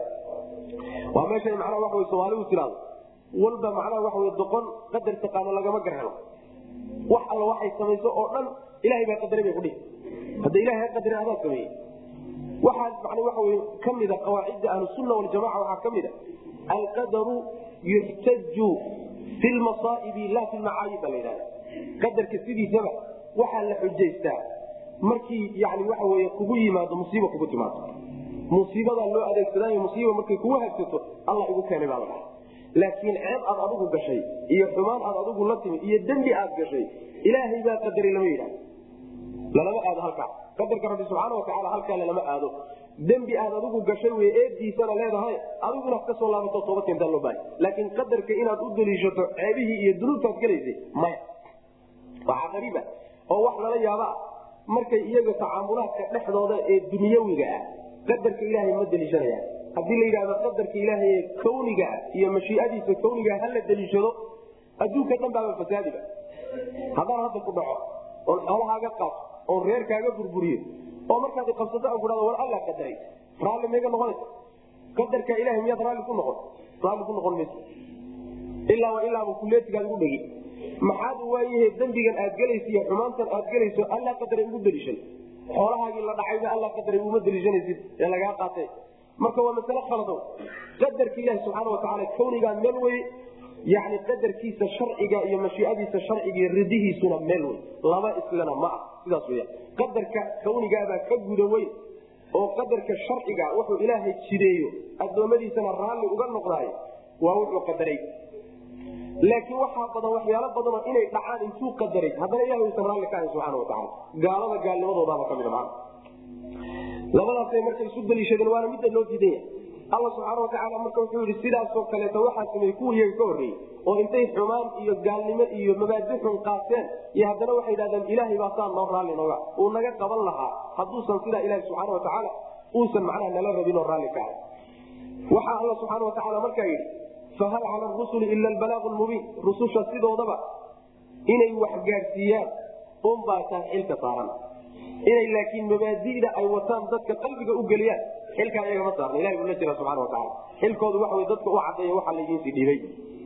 waa meeshay macnaha waxa wey soomaaligu tiraado walba macnaha waxa wey doqon qadar taqaano lagama garhelo wax alla waxay samayso oo dhan ilahay baa qadaray bay kudhihi hadda ilahay ha qadaray adaa sameeyey waxaa man waxa wey ka mida qawaacidda ahlusunna waljamaca waxaa ka mida alqadaru yuxtaju fi lmasaa'ibi la fi lmacaayib ba la yidhahda qadarka sidiisaba waxaa la xujaystaa markii yani waxa wey kugu yimaado musiiba kugu timaado musiibadaa loo adeegsadaayo musiiba markay kugu hagsato alla igu keenay baa la dhaha laakiin ceeb aad adigu gashay iyo xumaan aad adigu la timi iyo dembi aad gashay ilaahay baa qadaray lama yidhahdo lalama aado halkaa qadarka rabbi subxaana watacaala halkaa lalama aado dembi aad adigu gashay wey eediisana leedahay adigu inaad ka soo laabato toobad keentaa loo bahay laakiin qadarka inaad u daliishato ceebihii iyo dunuubtaad galaysay maya waxaa qariiba oo wax lala yaaba markay iyaga tacaamulaadka dhexdooda ee dunyawiga ah qadarka ilaahay ma daliishanayaan haddii la yidhahdo qadarka ilaahay ee kawniga ah iyo mashiiadiisa kawnigaa hala daliishado adduunka dhan baaba fasaadiba haddaan hadda ku dhaco oon xoolahaaga qaato oon reerkaaga burburiyo oo markaad qabsato aan kuhado war alla qadaray raalli mayga noqonaysa qadarka ilahay miyaad raalli ku noqon raalli ku noqon mayso ilaaba ilaaba kuleetigaad ugu dhegi maxaad waayahe dembigan aad gelaysa iyo xumaantan aad gelayso alla qadaray ugu daliishan xoolahaagii la dhacayba alla qadaray uma daliishanaysid ee lagaa qaatay marka waa masale khalado qadarka ilahi subxaana watacaala kawnigaa meel wey yani qadarkiisa sharciga iyo mashiiadiisa sharciga iyo ridihiisuna meel wey laba islana ma ah sidaas weya qadarka kawnigaabaa ka guda weyn oo qadarka sharciga wuxuu ilaahay jideeyo addoommadiisana raalli uga noqdaayo waa wuxuu qadaray laakiin waxaa badan waxyaalo badanoo inay dhacaan intuu qadaray haddana ilahay uusan raalli ka ahayn subxana watacaala gaalada gaalnimadoodaaba ka mida maana labadaasay marka isu daliishadeen waana midda loo diidanya alla subxaana watacaala marka wuxuu yidhi sidaasoo kaleeto waxaa sameeyey kuwa iyaga ka horreeyey oo intay xumaan iyo gaalnimo iyo mabaadi xun qaateen iyo haddana waxay yidhahdeen ilaahay baa saa noo raalli nooga uu naga qaban lahaa hadduusan sidaa ilahi subxaana watacaala uusan macnaha nala rabin oo raalli ka ahay waxaa alla subxaana watacaala markaa yidhi fahal cala rusuli ila albalaaqu lmubiin rususha sidoodaba inay wax gaadhsiiyaan unbaa taa xilka saaran inay laakiin mabaadida ay wataan dadka qalbiga u geliyaan xilkaa iyagama saarna ilahi buu la jira subxana watacaala xilkoodu waxa wey dadka u cadeeya waxaa laydiinsii dhiibay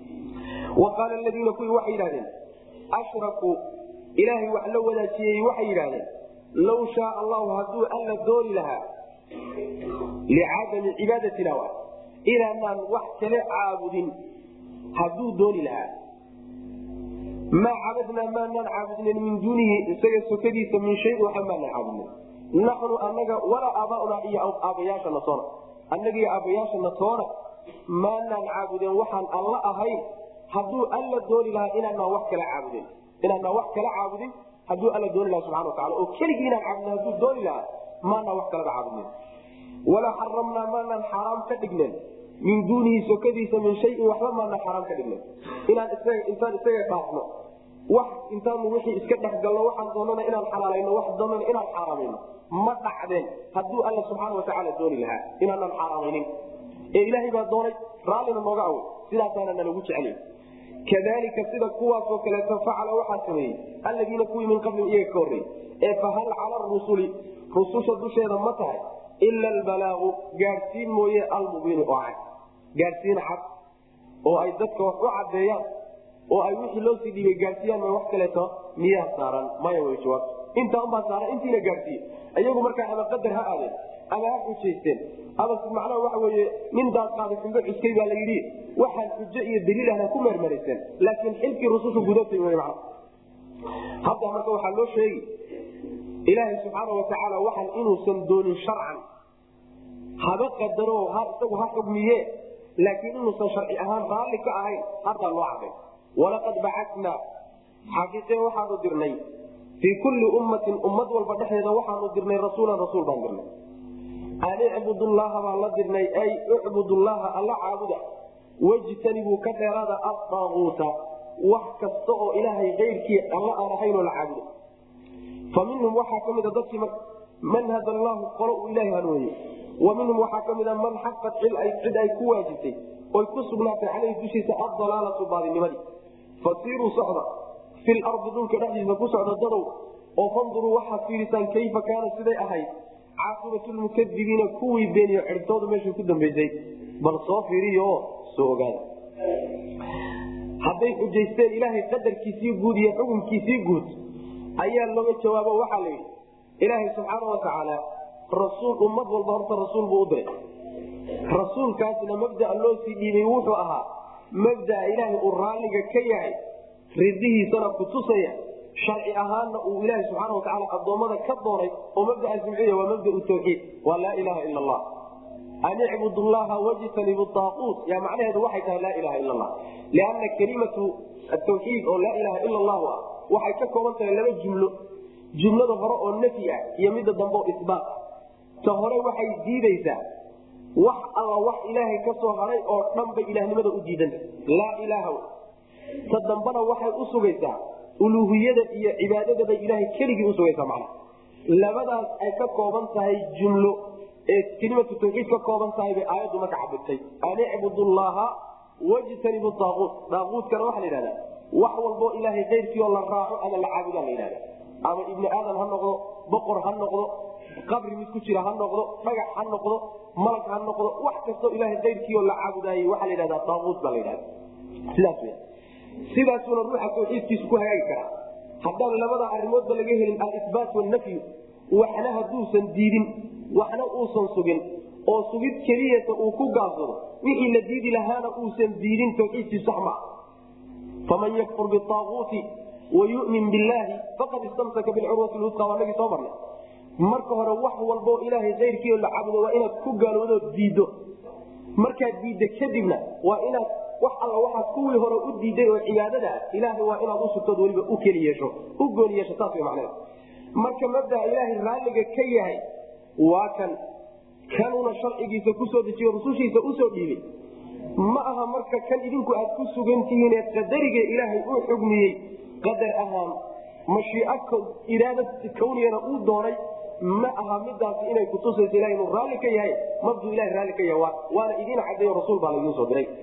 wa qaala aladiina kuwii waxay yidhahdeen ashrakuu ilaahay wax la wadaajiyey waxay yidhahdeen law shaa allahu hadduu alla dooni lahaa licadami cibaadatina wa inaanaan wax kale caabudin hadduu dooni lahaa maa cabadnaa maanaan caabudnin min duunihi isaga sokadiisa min shayin waxa maanaan caabudnin naxnu anaga walaa aabaaunaa iyo aabbayaashana toona annaga iyo aabbayaashana toona maanaan caabudeen waxaan alla ahayn hadduu alla dooni lahaa inaanaan wax kala caabudin inaanaan wax kala caabudin hadduu alla dooni lahaa subxana watacala oo keligii inaan caabudin hadduu dooni lahaa maanaan wax kalaba caabudnin walaa xaramnaa maanaan xaaraam ka dhignen min duunihi sokadiisa min shayin waxba maanaan xaaraam ka dhignen inaan isaga intaan isaga dhaafno wax intaanu wixii iska dhexgalno waxaan doonana inaan xalaalayno wax doonana inaan xaaraamayno ma dhacdeen hadduu alla subxaana watacaala dooni lahaa inaanaan xaaraamaynin ee ilaahay baa doonay raallina nooga awoy sidaasaana nalagu jeceliy kadalika sida kuwaasoo kaleeto facala waxaa sameeyey alladiina kuwii min qablihim iyaga ka horreeyey ee fahal cala rusuli rususha dusheeda ma tahay ila albalaaqu gaadhsiin mooye almubiinu oo cad gaadhsiin cad oo ay dadka wax u cadeeyaan oo ay wixii loo sii dhiibay gaadhsiiyaan ma wax kaleeto miyaa saaran maya way jawaabto intaa unbaa saaran intiina gaadhsiiye iyagu markaa ama qadar ha aadeen ama ha xujaysteen ama macnaha waxa weye nin daadqaaday xumbo cuskay baa la yidhi waxaan xujo iyo daliil ahna ku meermarayseen laakiin xilkii rusushu gudatay w man hadda marka waxaa loo sheegi ilaahay subxaana watacaala waxaan inuusan doonin sharcan haba qadaro isagu ha xugmiye laakiin inuusan sharci ahaan raalli ka ahayn haddaa loo caday walaqad bacatnaa xaqiiqe waxaanu dirnay fii kulli ummatin ummad walba dhexdeeda waxaanu dirnay rasuulan rasuul baan dirnay an icbudullaha baan la dirnay ay icbudullaha alla caabuda wejtanibuu ka dheeraada adaaguuta wax kasta oo ilaahay keyrkii alla aan ahaynoo la caabudo fa minhum waxaa ka mida dadkii man hada allahu qolo uu ilaahay hanuuniye wa minhum waxaa ka mida man xaqat cid ay ku waajibtay oy ku sugnaatay caleyhi dushiisa addalaalatu baadinimadii fasiiruu socda fi lardi dhulka dhexdiisa ku socda dadow oo fanduruu waxaad fiirisaan kayfa kaana siday ahayd caaqibatlmukadibiina kuwii beeniyo ciribtoodu meeshay ku dambaysay bal soo fiiriyo oo soo ogaada hadday xujaysteen ilaahay qadarkiisii guud iyo xukunkiisii guud ayaa looga jawaabo waxaa la yidhi ilaahay subxaana watacaala rasuul ummad walba horta rasuul buu u diray rasuulkaasna mabdaa loo sii dhiibay wuxuu ahaa mabdaa ilaahay uu raalliga ka yahay ridihiisana ku tusaya sharci ahaanna uu ilaaha subxaana watacaala addoommada ka doonay oo mabdaas muxuu waa mabdau tawxiid waa laa ilaha ila allah an icbud llaha wajtanibu daaquut yaa macnaheedu waxay tahay laa ilaha ila allah lianna kelimatu atawxiid oo laa ilaha ila allahu ah waxay ka kooban tahay laba jumlo jumlada hore oo nafyi ah iyo midda dambe oo isbaat ah ta hore waxay diidaysaa wax alla wax ilaahay ka soo haray oo dhan bay ilahnimada u diidanta laa ilaaha ta dambana waxay u sugaysaa uluuhiyada iyo cibaadada bay ilaahay keligii usugaysaa macna labadaas ay ka kooban tahay jumlo ee kelimatu tawxiid ka kooban tahay bay aayaddu marka cabirtay an icbudu llaha wajtanibu daaquut daaquutkana waxaa la yidhahdaa wax walboo ilaahay keyrkii oo la raaco ama la caabudaa la yidhahda ama ibni aadam ha noqdo boqor ha noqdo qabri mid ku jira ha noqdo dhagax ha noqdo malag ha noqdo wax kastoo ilaahay keyrkii oo la caabudaayey waxaa la yidhahdaa daaquut baa la yidhahda sidaas w sidaasuna ruuxa tawxiidkiisu ku hagaagi karaa haddaan labada arimoodba laga helin alisbaat wanafyu waxna hadduusan diidin waxna uusan sugin oo sugid keliyata uu ku gaabsado wixii la diidi lahaana uusan diidin tawxiidkii sax maa faman yakfur biaaguuti wayumin billaahi faqad istamsaka bilcurwati lwusqa waa nagii soo marnay marka hore wax walboo ilaahay keyrkii oo la caabudo waa inaad ku gaaloodo diiddo markaad diidda kadibna waa inaad wax alla waxaad kuwii hore u diiday oo cibaadada ah ilaahay waa inaad usugtood weliba u keli yeesho u gooni yeesho saas way macnaheed marka mabdaa ilaahay raalliga ka yahay waa kan kanuna sharcigiisa kusoo dejiyo rusushiisa usoo dhiibay ma aha marka kan idinku aad ku sugan tihiin ee qadariga ilaahay uu xugmiyey qadar ahaan mashiico iraada kawniyana uu doonay ma aha midaasi inay kutusayso ilaha inuu raalli ka yahay mabduu ilaha raalli ka yahay waana idiin cadeeyo rasuul baa laidiin soo diray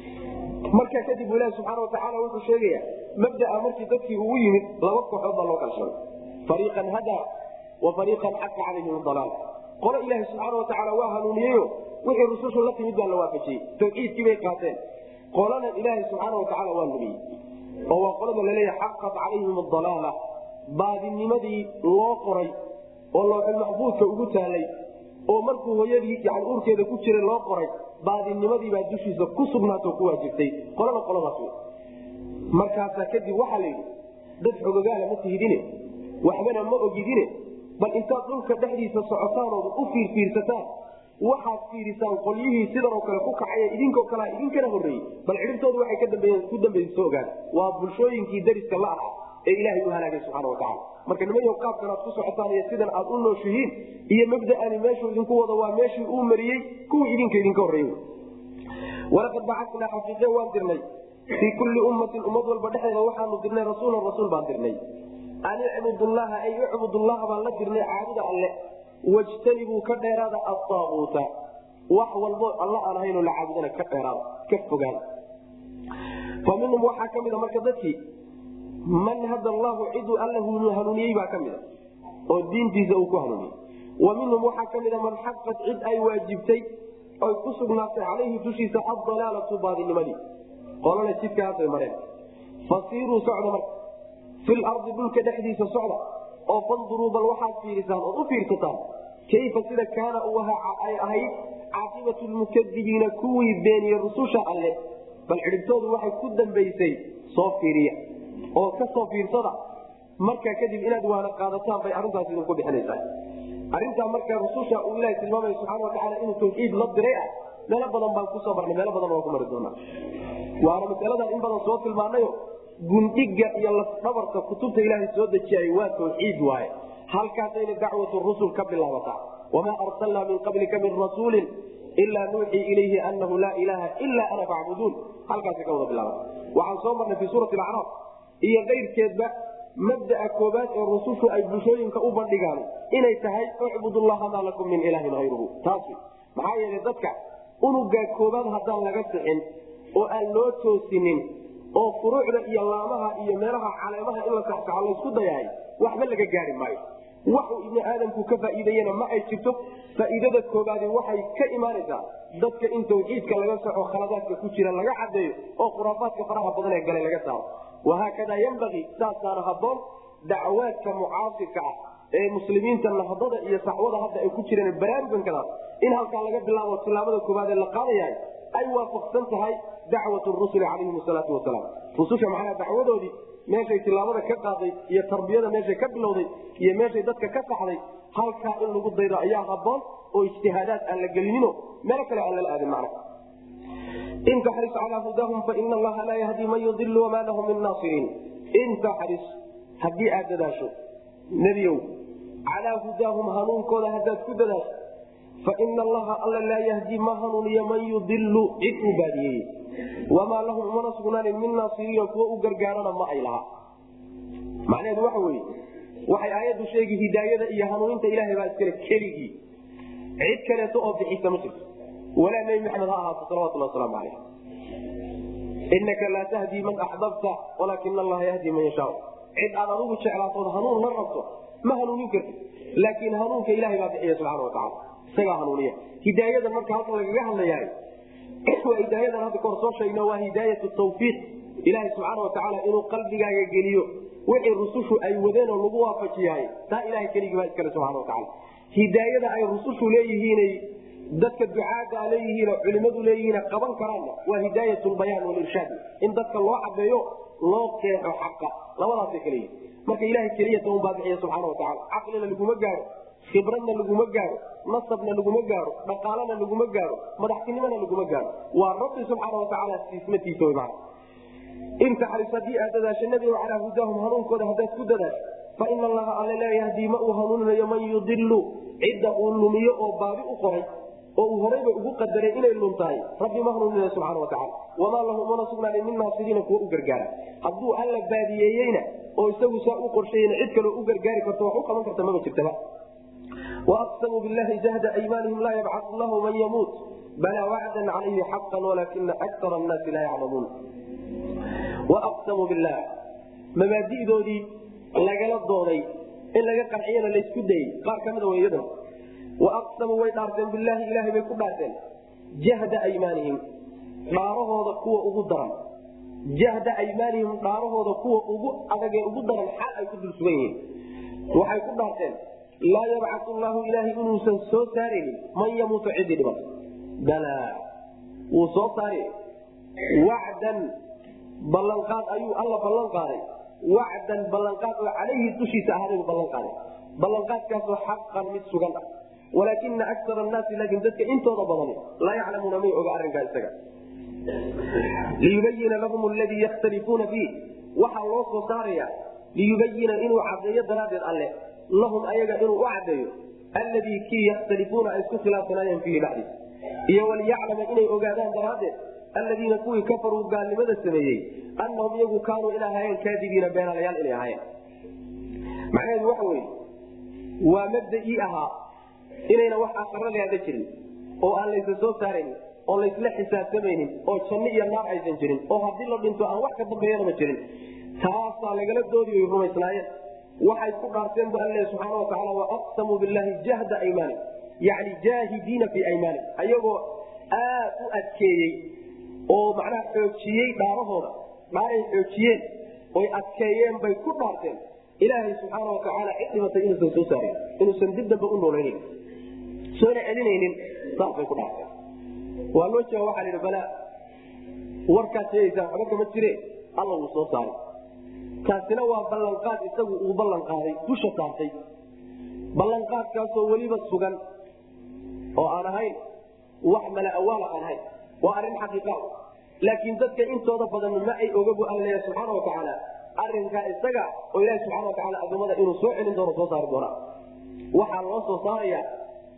markaa kadib bu ilahi subxaana watacaala wuxuu sheegaya mabdaa markii dadkii ugu yimid laba kooxood baa loo kala sheegay fariiqan hadaa wa fariiqan xaqa calayhim dalaal qolo ilaahi subxaana watacaala waa hanuuniyeyo wixii rusushu la timid baa la waafajiyey tawxiidkii bay qaateen qolana ilaahi subxaana watacaala waa lumiyey oo waa qolada laleeyahay xaqat calayhim adalaala baadinimadii loo qoray oo looxul maxbuudka ugu taalay oo markuu hooyadii yani uurkeeda ku jiray loo qoray baadinimadiibaa dushiisa ku sugnaatoo ku waajibtay qolada qoladaas wey markaasaa kadib waxaa la yidhi dad xogogaala ma tihidine waxbana ma ogidine bal intaad dhulka dhexdiisa socotaanooda u fiirfiirsataan waxaad fiirisaan qolyihii sidan oo kale ku kacaya idinkoo kalea idinkana horreeyey bal cidhibtoodu waxay ku dambaysa soo ogaada waa bulshooyinkii dariska la aha ee ilaahay u halaagay subxaana watacala marka nimayo qaabkan aad ku socotaan iyo sidan aad u nooshihiin iyo mabda'ani meeshuu idinku wado waa meeshii uu mariyey kuwii idinka idinka horreeyey walaqad bacasnaa xaqiiqe waan dirnay fii kulli ummatin ummad walba dhexdeeda waxaanu dirnay rasuulan rasuul baan dirnay an icbudullaha ay icbudullaha baan la dirnay caabuda alle wajtanibuu ka dheeraada adaabuuta wax walbo alla aan ahaynoo la caabudana ka dheeraada ka fogaada fa minhum waxaa ka mida marka dadkii man hada allahu ciduu alla hanuuniyey baa ka mida oo diintiisa uu ku hanuuniyey wa minhum waxaa ka mida man xaqat cid ay waajibtay oy ku sugnaatay calayhi dushiisa addalaalatu baadinimadii qolana jidkaasay mareen fasiiruu socda marka fi lardi dhulka dhexdiisa socda oo fanduruu bal waxaad fiirisaan ood u fiirsataan kayfa sida kaana uu ahaa ay ahayd caaqibatu lmukadibiina kuwii beeniye rususha alle bal cidhibtoodu waxay ku dambaysay soo fiiriya oo ka soo fiirsada markaa kadib inaad waana qaadataan bay arrintaas idinku bixinaysaa arrintaa marka rususha uu ilaha tilmaamaya subxana watacaala inuu tawxiid la diray ah meelo badan baan kusoo marnay meelo badan waan ku mari doonaa waana masaladan in badan soo tilmaanayo gundhiga iyo lafdhabarka kutubta ilaahay soo dejiyay waa tawxiid waaye halkaasayna dacwatu rusul ka bilaabataa wamaa arsalnaa min qablika min rasuulin ilaa nuuxii ilayhi anahu laa ilaaha ilaa ana facbuduun halkaasi ka wada bilaaba waxaan soo marnay fii suurati acraaf iyo keyrkeedba mabdaa koobaad ee rusushu ay bulshooyinka u bandhigaan inay tahay ucbud llaha maa lakum min ilaahin hayruhu taas maxaa yeelay dadka unugaa koobaad haddaan laga sixin oo aan loo toosinin oo furuucda iyo laamaha iyo meelaha caleemaha in la saxsaxo laysku dayahay waxba laga gaari maayo waxuu ibni aadamku ka faa'iideeyena ma ay jirto faa'iidada koobaadi waxay ka imaanaysaa dadka in tawxiidka laga soco khaladaadka ku jira laga cadeeyo oo khuraafaadka faraha badan ee galay laga saaro wahaakadaa yambagii saasaana haboon dacwaadka mucaasirka ah ee muslimiinta nahdada iyo saxwada hadda ay ku jireen baraarugankadaas in halkaa laga bilaabo tilaabada koobaad ee la qaadayahay ay waafaqsan tahay dacwat rusuli calayhim salaatu wasalaam rususha macnaha dacwadoodii meeshay tilaabada ka qaaday iyo tarbiyada meeshay ka bilowday iyo meeshay dadka ka saxday halkaa in lagu daydo ayaa haboon oo ijtihaadaad aan la gelinino meelo kale aan lala aadin macna in taxris calaa hudaahum faina allaha laa yahdi man yudilu wamaa lahum min naasiriin in taxris haddii aad dadaasho nebiyow calaa hudaahum hanuunkooda haddaad ku dadaasho faina allaha alla laa yahdi ma hanuuniyo man yudilu cid uu baadiyeeye wamaa lahum umana sugnaanin min naasiriina kuwa u gargaarana ma ay laha macnaheedu waxa weye waxay aayaddu sheegi hidaayada iyo hanuuninta ilahay baa iskale keligii cid kaleeto oo bixisa ma jirto walaa nebi maxamed ha ahaato salawatullah wasalaamu calayh inaka laa tahdii man axbabta walaakina allaha yahdi man yashaa cid aad adigu jeclaatood hanuun la rabto ma hanuunin karti laakiin hanuunka ilahay baa bixiya subxana watacaala isagaa hanuuniya hidaayadan marka halkan lagaga hadlayahay waa hidaayadan hadda kahor soo sheegno waa hidaayat tawfiiq ilaahay subxaana watacaala inuu qalbigaaga geliyo wixii rusushu ay wadeen oo lagu waafajiyahay taa ilahay keligii baa iskale subxana watacaala hidaayada ay rusushu leeyihiinay dadka ducaada leeyihiin culimadu leeyihiin qaban karaanna waa hidaayat lbayaan walirshaad in dadka loo cadeeyo loo keexo xaqa labadaasay kale yihin marka ilahay keliyata un baa bixiya subxaana watacaala caqlina laguma gaaro khibradna laguma gaaro nasabna laguma gaaro dhaqaalana laguma gaaro madaxtinimona laguma gaaro waa rabbi subxaana watacaala siismatiisa wy mana in taxris haddii aad dadaasho nebigo calaa hudaahum hanuunkooda haddaad ku dadaasho faina allaha alla laa yahdii ma uu hanuuninayo man yudilu cidda uu lumiyo oo baabi u qoray oo uu horayba ugu qadaray inay luntahay rabbi ma hanuuninayo subxana watacaala wamaa lahu mana sugnaanin min naasiriina kuwa u gargaara hadduu alla baadiyeeyeyna oo isagu saa u qorshayena cid kaloo u gargaari karto wax u qaban karta maba jirtaba waaqsamuu billahi jahda aymaanihim laa yabcau lahu man yamuut balaa wacdan calayhi xaqan walaakina akara annaasi laa yaclamuun waaqsamuu billah mabaadi'doodii lagala dooday in laga qanciyana laysku dayey qaar ka mida weyadana waaqsamuu way dhaarteen bilaahi ilaahay bay ku dhaarteen jahda aymaanihim dhaarahooda kuwa ugu daran jahda aymaanihim dhaarahooda kuwa ugu adagee ugu daran xal ay ku dul sugan yihiin waxay ku dhaarteen laa yabcau llahu ilaahay inuusan soo saaraynin man yamuutu cidii dhiman balaa wuu soo saari wacdan ballanqaad ayuu alla ballan qaaday wacdan ballanqaad oo calayhi dushiisa ahaaday ballan qaaday ballanqaadkaasoo xaqan mid sugan ah walaakina akar annaasi laakiin dadka intooda badani laa yaclamuuna may oga arrinkaa isaga liyubayina lahum ladii yakhtalifuuna fiih waxaa loo soo saaraya liyubayina inuu cadeeyo daraaddeed alle lahum ayaga inuu u cadeeyo alladii kii yakhtalifuuna ay isku khilaafsanaayeen fiihi dhexdiisa iyo waliyaclama inay ogaadaan daraaddeed alladiina kuwii kafaruu gaalnimada sameeyey annahum iyagu kaanuu in ahaayeen kaadibiina beenalayaal inay ahaayeen macnaheedu waxa weye waa mabdaii ahaa inayna wax aqara leada jirin oo aan laysa soo saaraynin oo laysla xisaabtamaynin oo janno iyo naar aysan jirin oo haddii la dhinto aan wax ka dambeeyanama jirin taasaa lagala doodi ay rumaysnaayeen waxay ku dhaarteen bu alle subxaana watacaala waaqsamuu billahi jahda aymaani yani jaahidiina fii aymaani ayagoo aad u adkeeyey oo macnaha xoojiyey dhaarahooda dhaaray xoojiyeen oy adkeeyeen bay ku dhaarteen ilaahay subxaana watacaala cid dhimatay inuusan soo saarin inuusan dib dambe u noolaynin soona celinaynin saasbay ku dhaarteen waa loo jeega waxaa laidhi balaa warkaad sheegaysaan waxba kama jire alla wuu soo saaray kaasina waa ballanqaad isagu uu ballan qaaday dusha saartay ballanqaadkaasoo weliba sugan oo aan ahayn wax mala awaala aan ahayn waa arrin xaqiiqa laakiin dadka intooda badan ma ay ogabu alle subxaana watacaala arinkaa isaga oo ilahi subxana watacaala adoomada inuu soo celin doono soo saari doona waxaa loo soo saaraya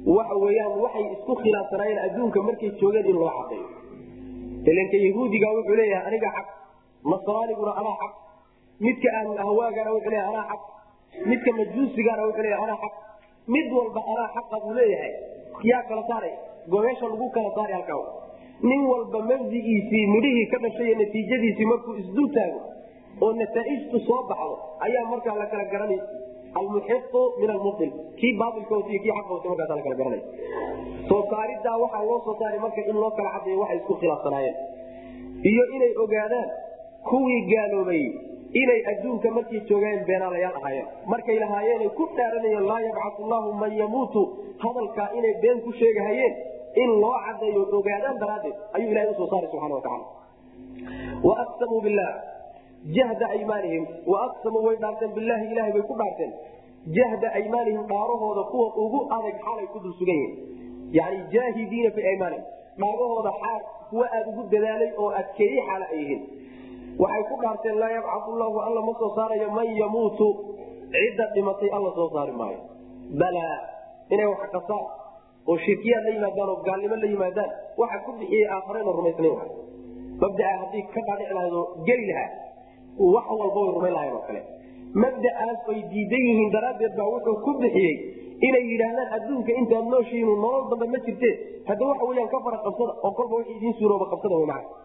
waxa weyaan waxay isku khilaafsanaayeen adduunka markay joogeen in loo cadeeyo ilanka yahuudiga wuxuu leeyahay aniga xaq nasraaniguna anaa xaq midka ahlul ahwaagana wuxuu leeyahay anaa xaq midka majuusigana wuxuu leeyahay anaa xaq mid walba anaa xaqa buu leeyahay yaa kala saaray gobeesha lagu kala saaray halkaa nin walba mabdigiisii midhihii ka dhashay natiijadiisii markuu isdul taago oo nataaijtu soo baxdo ayaa markaa la kala garanay almuxiu min almuil kii baailkoot kii aqoot markaasa la kala garanay soo saaridaa waxaa loo soo saaray marka in loo kala cadeeyo waxay isku khilaafsanaayeen iyo inay ogaadaan kuwii gaaloobay inay adduunka markay joogeen beenaalayaal ahaayeen markay lahaayeenay ku dhaaranayeen laa yabcau llahu man yamuutu hadalkaa inay been ku sheegahayeen in loo cadeeyo ogaadaan daraaddeed ayuu ilahay usoo saaray subana wataala waaqsamuu bilah jahda aymaanihim waaqsamuu way dhaarteen bilaahi ilahay bay ku dhaarteen jahda aymaanihim dhaarahooda kuwa ugu adag xaalay ku dul sugan yihiin yani jaahidiina fi aymaanihim dhaarahooda xaal kuwa aada ugu dadaalay oo adkeeyey xaala ay yihiin waxay ku dhaarteen laa yabcau llahu alla ma soo saarayo man yamuutu cidda dhimatay alla soo saari maayo balaa inay wax qasaan oo shirkiyaad la yimaadaan oo gaalnimo la yimaadaan waxa ku bixiyey aakharena rumaysnayn mabdaa haddii ka dhaadhici lahado geli lahaa wax walba way rumayn lahayn oo kale mabda'aas ay diidan yihiin daraaddeed baa wuxuu ku bixiyey inay yidhaahdaan adduunka intaad nooshihiin nolol dambe ma jirte hadda waxa weyaan ka fara qabsada oo kolba wix idiin suurooba qabsada wy macana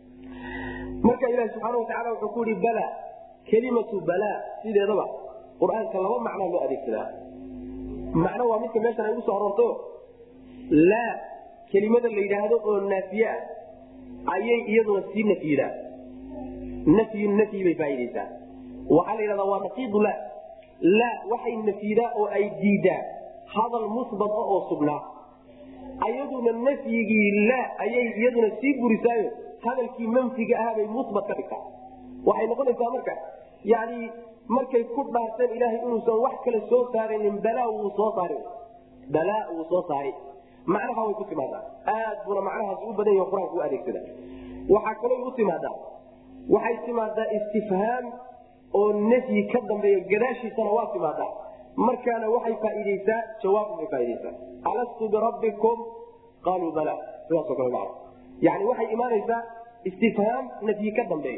marka ilahi subxaana watacala wuxuu ku yihi bala kelimatu balaa sideedaba qur-aanka laba macnaa loo adeegsadaa macno waa midka meeshan ay usoo aroortayo laa kelimada la yidhaahdo oo naafiye ah ayay iyaduna sii nafyidaa nafyu nafyi bay faaideysaa waxaa la yidhahdaa waa naqiidu la laa waxay nafyidaa oo ay diidaa hadal musbat ah oo sugnaa ayaduna nafyigii laa ayay iyaduna sii burisaayo hadalkii manfiga ahaa bay musbat ka dhigtaa waxay noqonaysaa marka yani markay ku dhaarteen ilaahay inuusan wax kale soo saarinin balaa wuu soo saari balaa wuu soo saari macnaha way ku timaadaa aad buna macnahaas u badan yahi qur-aanka u adeegsada waxaa kaloo u timaadaa waxay timaadaa istifhaam oo nafyi ka dambeeya gadaashiisana waa timaadaa markaana waxay faaideysaa jawaab bay faaideysaa alastu birabbikum qaaluu bala sidaaso kale maa yani waxay imaanaysaa istifhaam nafyi ka dambeeya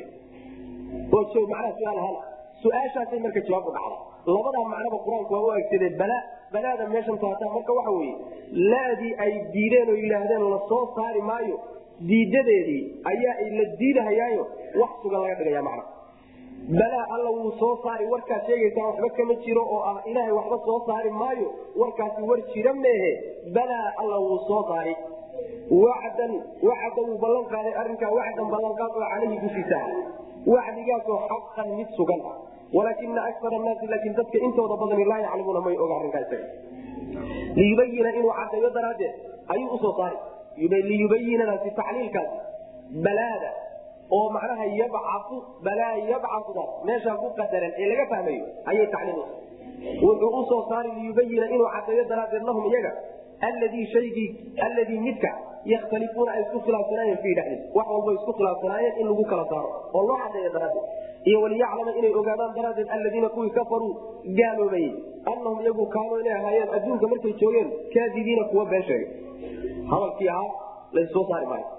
oo macnaha su-aal ahaan su-aashaasay marka jawaab u dhacda labadaa macnaba qur-aanku waa u aegsadee bala balaada meeshan taataa marka waxa weye laadii ay diideen oo yidhaahdeen la soo saari maayo diidadeedii ayaa la diidahayaayo wax sugan laga dhigaya macna balaa alla wuu soo saari warkaad sheegaysaa waxba kama jiro oo ah ilaahay waxba soo saari maayo warkaasi war jira meehe balaa alla wuu soo saari wacdan wacda wuu ballan qaaday arrinkaa wacdan ballanqaad oo caleyhi dushiisa ah wacdigaasoo xaqan mid sugan ah walaakina akar naasi laakiin dadka intooda badani laa yaclamuuna may oga arrinkaa isaga liyubayina inuu cadeeyo daraaddeed ayuu usoo saari liyubayinadaasi tacliilkaasi balaada oo macnaha yabcau balaa yabcaudaas meeshaa ku qadaran ee laga fahmayo ayay tacliil wuxuu usoo saari liyubayina inuu cadeeyo daraaddeed lahum iyaga alladii shaygii alladii midka yakhtalifuuna ay isku khilaafsanaayeen fii dhexdiis wax walba isku khilaafsanaayeen in lagu kala saaro oo loo cadeeyo daraaddeed iyo waliyaclama inay ogaadaan daraaddeed alladiina kuwii kafaruu gaaloobayey annahum iyagu kaanuu inay ahaayeen adduunka markay joogeen kaadibiina kuwa been sheegay hadalkii ahaa lassoo saari maayo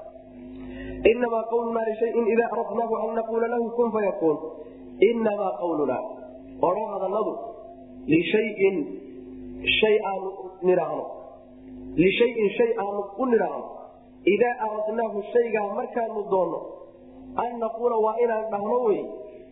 inamaa qawlunaa lishayin idaa aradnaahu an naquula lahu kun fayakuun inamaa qawlunaa odhan hadaladu lishayin shay aanu nidhaahno lishayin shay aanu u nidhaahno idaa aradnaahu shaygaa markaanu doonno an naquula waa inaan dhahno wey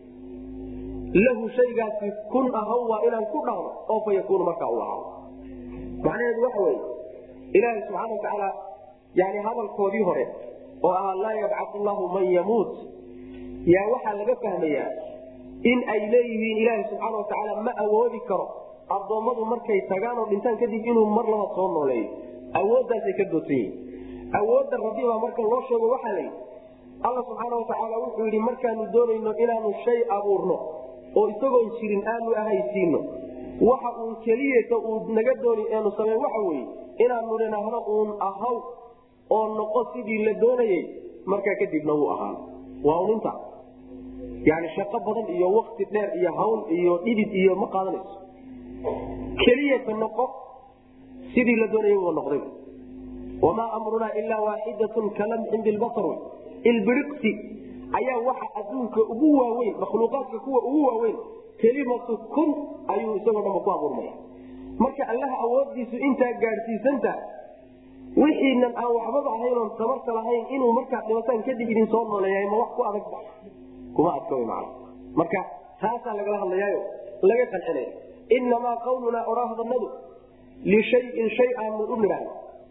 lahu shaygaasi kun ahaw waa inaan ku dhahno oo fa yakuunu markaa u ahaado macnaheedu waxa weye ilaaha subxaana watacaala yani hadalkoodii hore oo ahaa laa yabcau llahu man yamuut yaa waxaa laga fahmayaa in ay leeyihiin ilaaha subxaana watacaala ma awoodi karo addoommadu markay tagaan oo dhintaan kadib inuu mar laba soo nooleeyo awooddaasay ka doodsan yihin awoodda rabbi baa marka loo sheego waxaa la yidhi alla subxaana watacaala wuxuu yidhi markaanu doonayno inaanu shay abuurno oo isagoon jirin aanu ahaysiino waxa uun keliyata uu naga dooni eenu samayn waxa weye inaanu nidhaahno uun ahaw oo noqo sidii la doonayey markaa kadibna wuu ahaan waa un inta yani shaqo badan iyo wakti dheer iyo hawl iyo dhidid iyo ma qaadanayso keliyata noqo sidii la doonayay buu noqday wamaa amrunaa ilaa waaxidatun kalamxin bilbasar wey ilbiriqsi ayaa waxa adduunka ugu waaweyn makhluuqaadka kuwa ugu waaweyn kelimatu kun ayuu isagoo dhanba ku abuurmaya marka allaha awoodiisu intaa gaadhsiisantaha wixiinan aan waxbaba ahayn oon tabarta lahayn inuu markaad dhibataan kadib idin soo nooleeyahay ma wax ku adag ba kuma adka wy macana marka taasaa lagala hadlayaayo laga qancinaya inamaa qawlunaa odhaahdanadu lishayin shay aanu u nidhaahno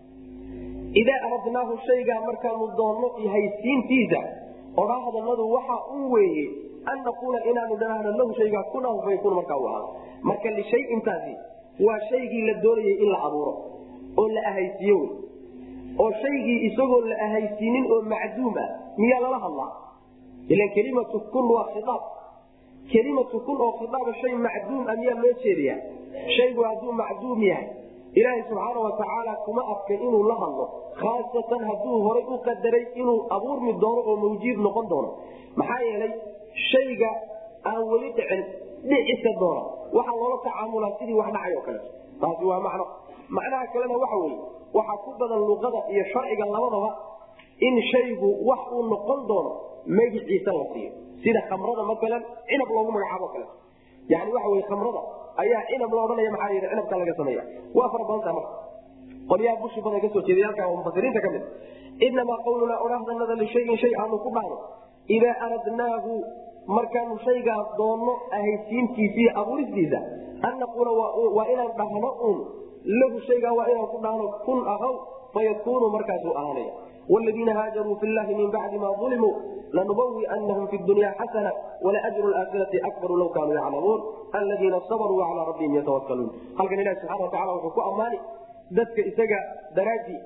idaa aradnaahu shaygaa markaanu doonno haysiintiisa odhaahdanadu waxa un weeye an naquula inaanu dhanaahno lahu shaygaa kunaa fayakun markaa u ahaado marka lishayintaasi waa shaygii la doonayay in la abuuro oo la ahaysiiyo wey oo shaygii isagoo la ahaysiinin oo macduum ah miyaa lala hadlaa ilan kelimatu kun waa khiaab kelimatu kun oo khiaaba shay macduum ah miyaa loo jeediyaa shaygu hadduu macduum yahay ilaahay subxaana watacaala kuma adkay inuu la hadlo khaasatan hadduu horay u qadaray inuu abuurmi doono oo mawjiid noqon doono maxaa yeelay shayga aan weli dhicin dhicisa doona waxaa loola tacaamulaa sidii wax dhacay oo kaleeto taasi waa macno macnaha kalena waxa weye waxaa ku badan luqada iyo sharciga labadaba in shaygu wax uu noqon doono magiciisa la siiyo sida khamrada maalan cinab loogu magacaabo kaleeto yani waxa wey khamrada ayaa cinab la odhanaya maxaa yidhi cinabka laga sameeya waa fara badantaa marka qolyaha bushi badan kasoo jeeday halkaa oo mufasiriinta ka mid inamaa qawlunaa odhahdanada lishayin shay aanu ku dhahno idaa aradnaahu markaanu shaygaa doonno ahaysiintiisa iyo abuuristiisa an naquula waa inaan dhahno un lahu shaygaa waa inaan ku dhahno kun ahaw fayakunu markaasuu ahaanaya wladiina haajaruu fi llahi min bacdi ma ulimuu lanubawianahum fi dunya xasana walaajru aakhirati akbaru law kaanuu yaclamuun aladiina sabaruu calaa rabbihim yatawakaluun halkan ilahi subxana watacala wuxuu ku ammaani dadka isaga daraadii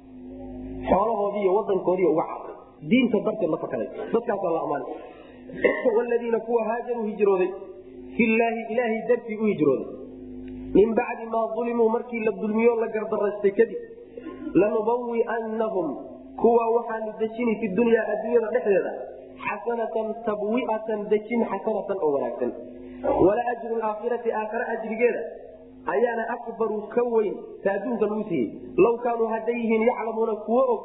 xoolahoodii iyo wadankoodii uga cararay diinta darteed la fakaday dadkaasaa la ammaanay wladiina kuwa haajaruu hijrooday filaahi ilaahay dartii u hijrooday min bacdi maa ulimuu markii la dulmiyo la gardaraystay kadib lanubawianahum kuwa waxaanu dejini fi dunyaa adduunyada dhexdeeda xasanatan tabwiatan dejin xasanatan oo wanaagsan wala ajru aakhirati aakhare ajrigeeda ayaana akbaru ka weyn ta adduunka lagu siiyey law kaanuu hadday yihiin yaclamuuna kuwo og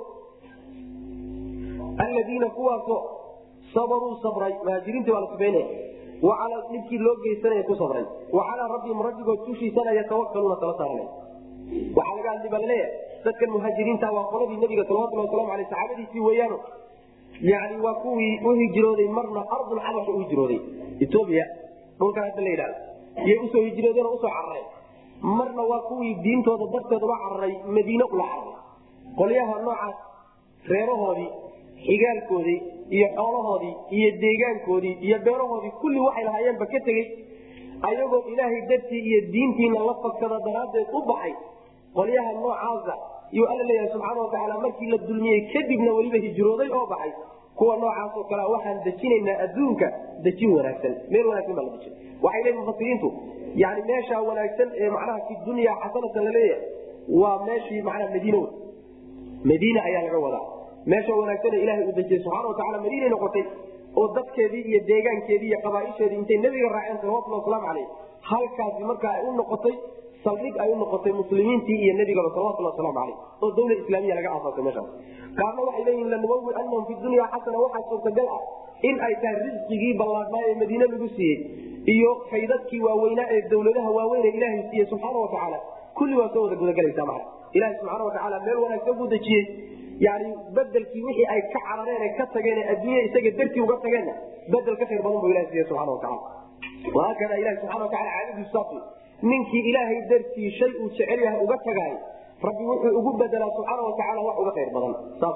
aladiina kuwaasoo sabaruu sabray muhaajiriintii waa la sifaynaya wa calaa dhibkii loo geysanaya ku sabray wa calaa rabbihim rabbigood tushiisana yatawakaluuna tala saaranaya waxaa laga hadli baa laleeyahay dadkan muhaajiriinta waa qoladii nabiga salawatulhi waslamu aleyh saxaabadiisii weeyaano yani waa kuwii u hijrooday marna ardul xabasha u hijrooday etoobiya dhulkan hadda la yidhahdo iyay usoo hijroodeen oo usoo cararay marna waa kuwii diintooda darteed uga cararay madiine ula cararay qolyaha noocaas reerahoodii xigaalkoodii iyo xoolahoodii iyo deegaankoodii iyo beerahoodii kulli waxay lahaayeenba ka tegey ayagoo ilaahay dartii iyo diintiina la fagsada daraaddeed u baxay qolyaha noocaasa yuu alla leeyahay subxaana watacaala markii la dulmiyey kadibna weliba hijrooday oo baxay kuwa noocaasoo kale waxaan dejinaynaa adduunka dejin wanaagsan meel wanaagsan baa la dejin waxay leeyihin mufasiriintu yani meeshaa wanaagsan ee macnaha fi dunya xasanatan laleeyahay waa meeshii macnaha madiina wey madiina ayaa laga wadaa meesha wanaagsan ee ilahay uu dejiyey subxana watacala madiinay noqotay oo dadkeedii iyo deegaankeedii iyo qabaaisheedii intay nabiga raaceen salawatulhi waslamu caleyh halkaasi marka ay u noqotay saldhig ay u noqotay muslimiintii iyo nebigaba salawatulhi waslamu caleyh oo dawla islaamiya laga aasaasay meeshaas qaarna waxay leeyihin lanubawi anahum fi dunya xasana waxaa suurtagal ah in ay tahay risqigii ballaadnaa ee madiine lagu siiyey iyo faydadkii waaweynaa ee dawladaha waaweyn ee ilaahay siiyey subxaana watacaala kulli waa soo wada gudagelaysaa macna ilahi subxaana watacaala meel wanaagsan buu dejiyey yani bedelkii wixii ay ka carareen ka tageen adduunya isaga dartii uga tageenna bedel ka khayr badan bu ilah siiye subana wataala wahaakada ilahi subana wataala caadadiisu saas ninkii ilaahay dartii shay uu jecel yahay uga tagaay rabbi wuxuu ugu bedelaa subxaana watacaala wax uga khayr badan saas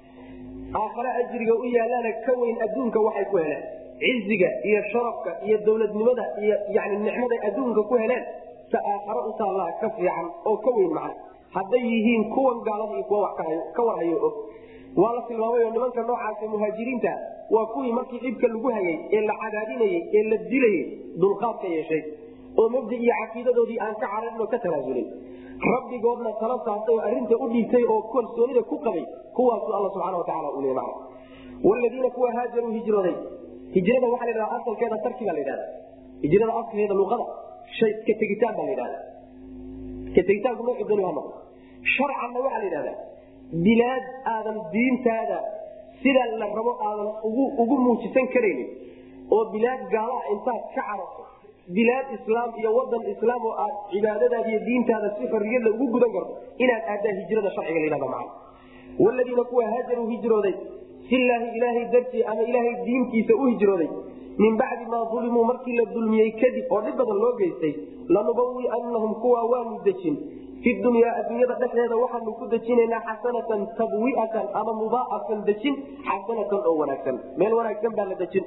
aakhare ajriga u yaalaana ka weyn adduunka waxay ku heleen ciziga iyo sharafka iyo dowladnimada iyo yani nicmaday adduunka ku heleen sa aakhare u taallaa ka fiican oo ka weyn macna hadday yihiin kuwan gaalada iyo kuwa wax ka warhayo og waa la tilmaamay oo nimanka noocaasa muhaajiriinta waa kuwii markii dhibka lagu hayay ee la cadaadinayey ee la dilayey dulqaadka yeeshay oo mabdi iyo caqiidadoodii aan ka cararin oo ka tanaasulin rabbigoodna tala saartay oo arrinta u dhiibtay oo kalsoonida ku qabay kuwaasu alla subxana wataala u leey macna wladiina kuwa haajaruu hijrooday hijrada waxaa la yidhahda asalkeeda tarki baa la yidhahda hijrada asalkeeda luqada shay ka tegitaan baa la yidhahda ka tegitaanku noocu dooni ha noqdo sharcanna waxaa la yidhahdaa bilaad aadan diintaada sida la rabo aadan ugu muujisan karaynin oo bilaad gaalaha intaad ka cararto bilaad islaam iyo wadan islaam oo aad cibaadadaada iyo diintaada si xorriyadla ugu gudan karto inaad aadaa hijrada sharciga layhahda macana waladiina kuwa haajaruu hijrooday filaahi ilaahay dartii ama ilaahay diintiisa u hijrooday min bacdi maa ulimuu markii la dulmiyey kadib oo dhib badan loo geystay lanubawianahum kuwa waanu dejin fi dunyaa adduunyada dhexdeeda waxaanu ku dejinaynaa xasanatan tabwiatan ama mudaacafan dejin xasanatan oo wanaagsan meel wanaagsan baa la dejin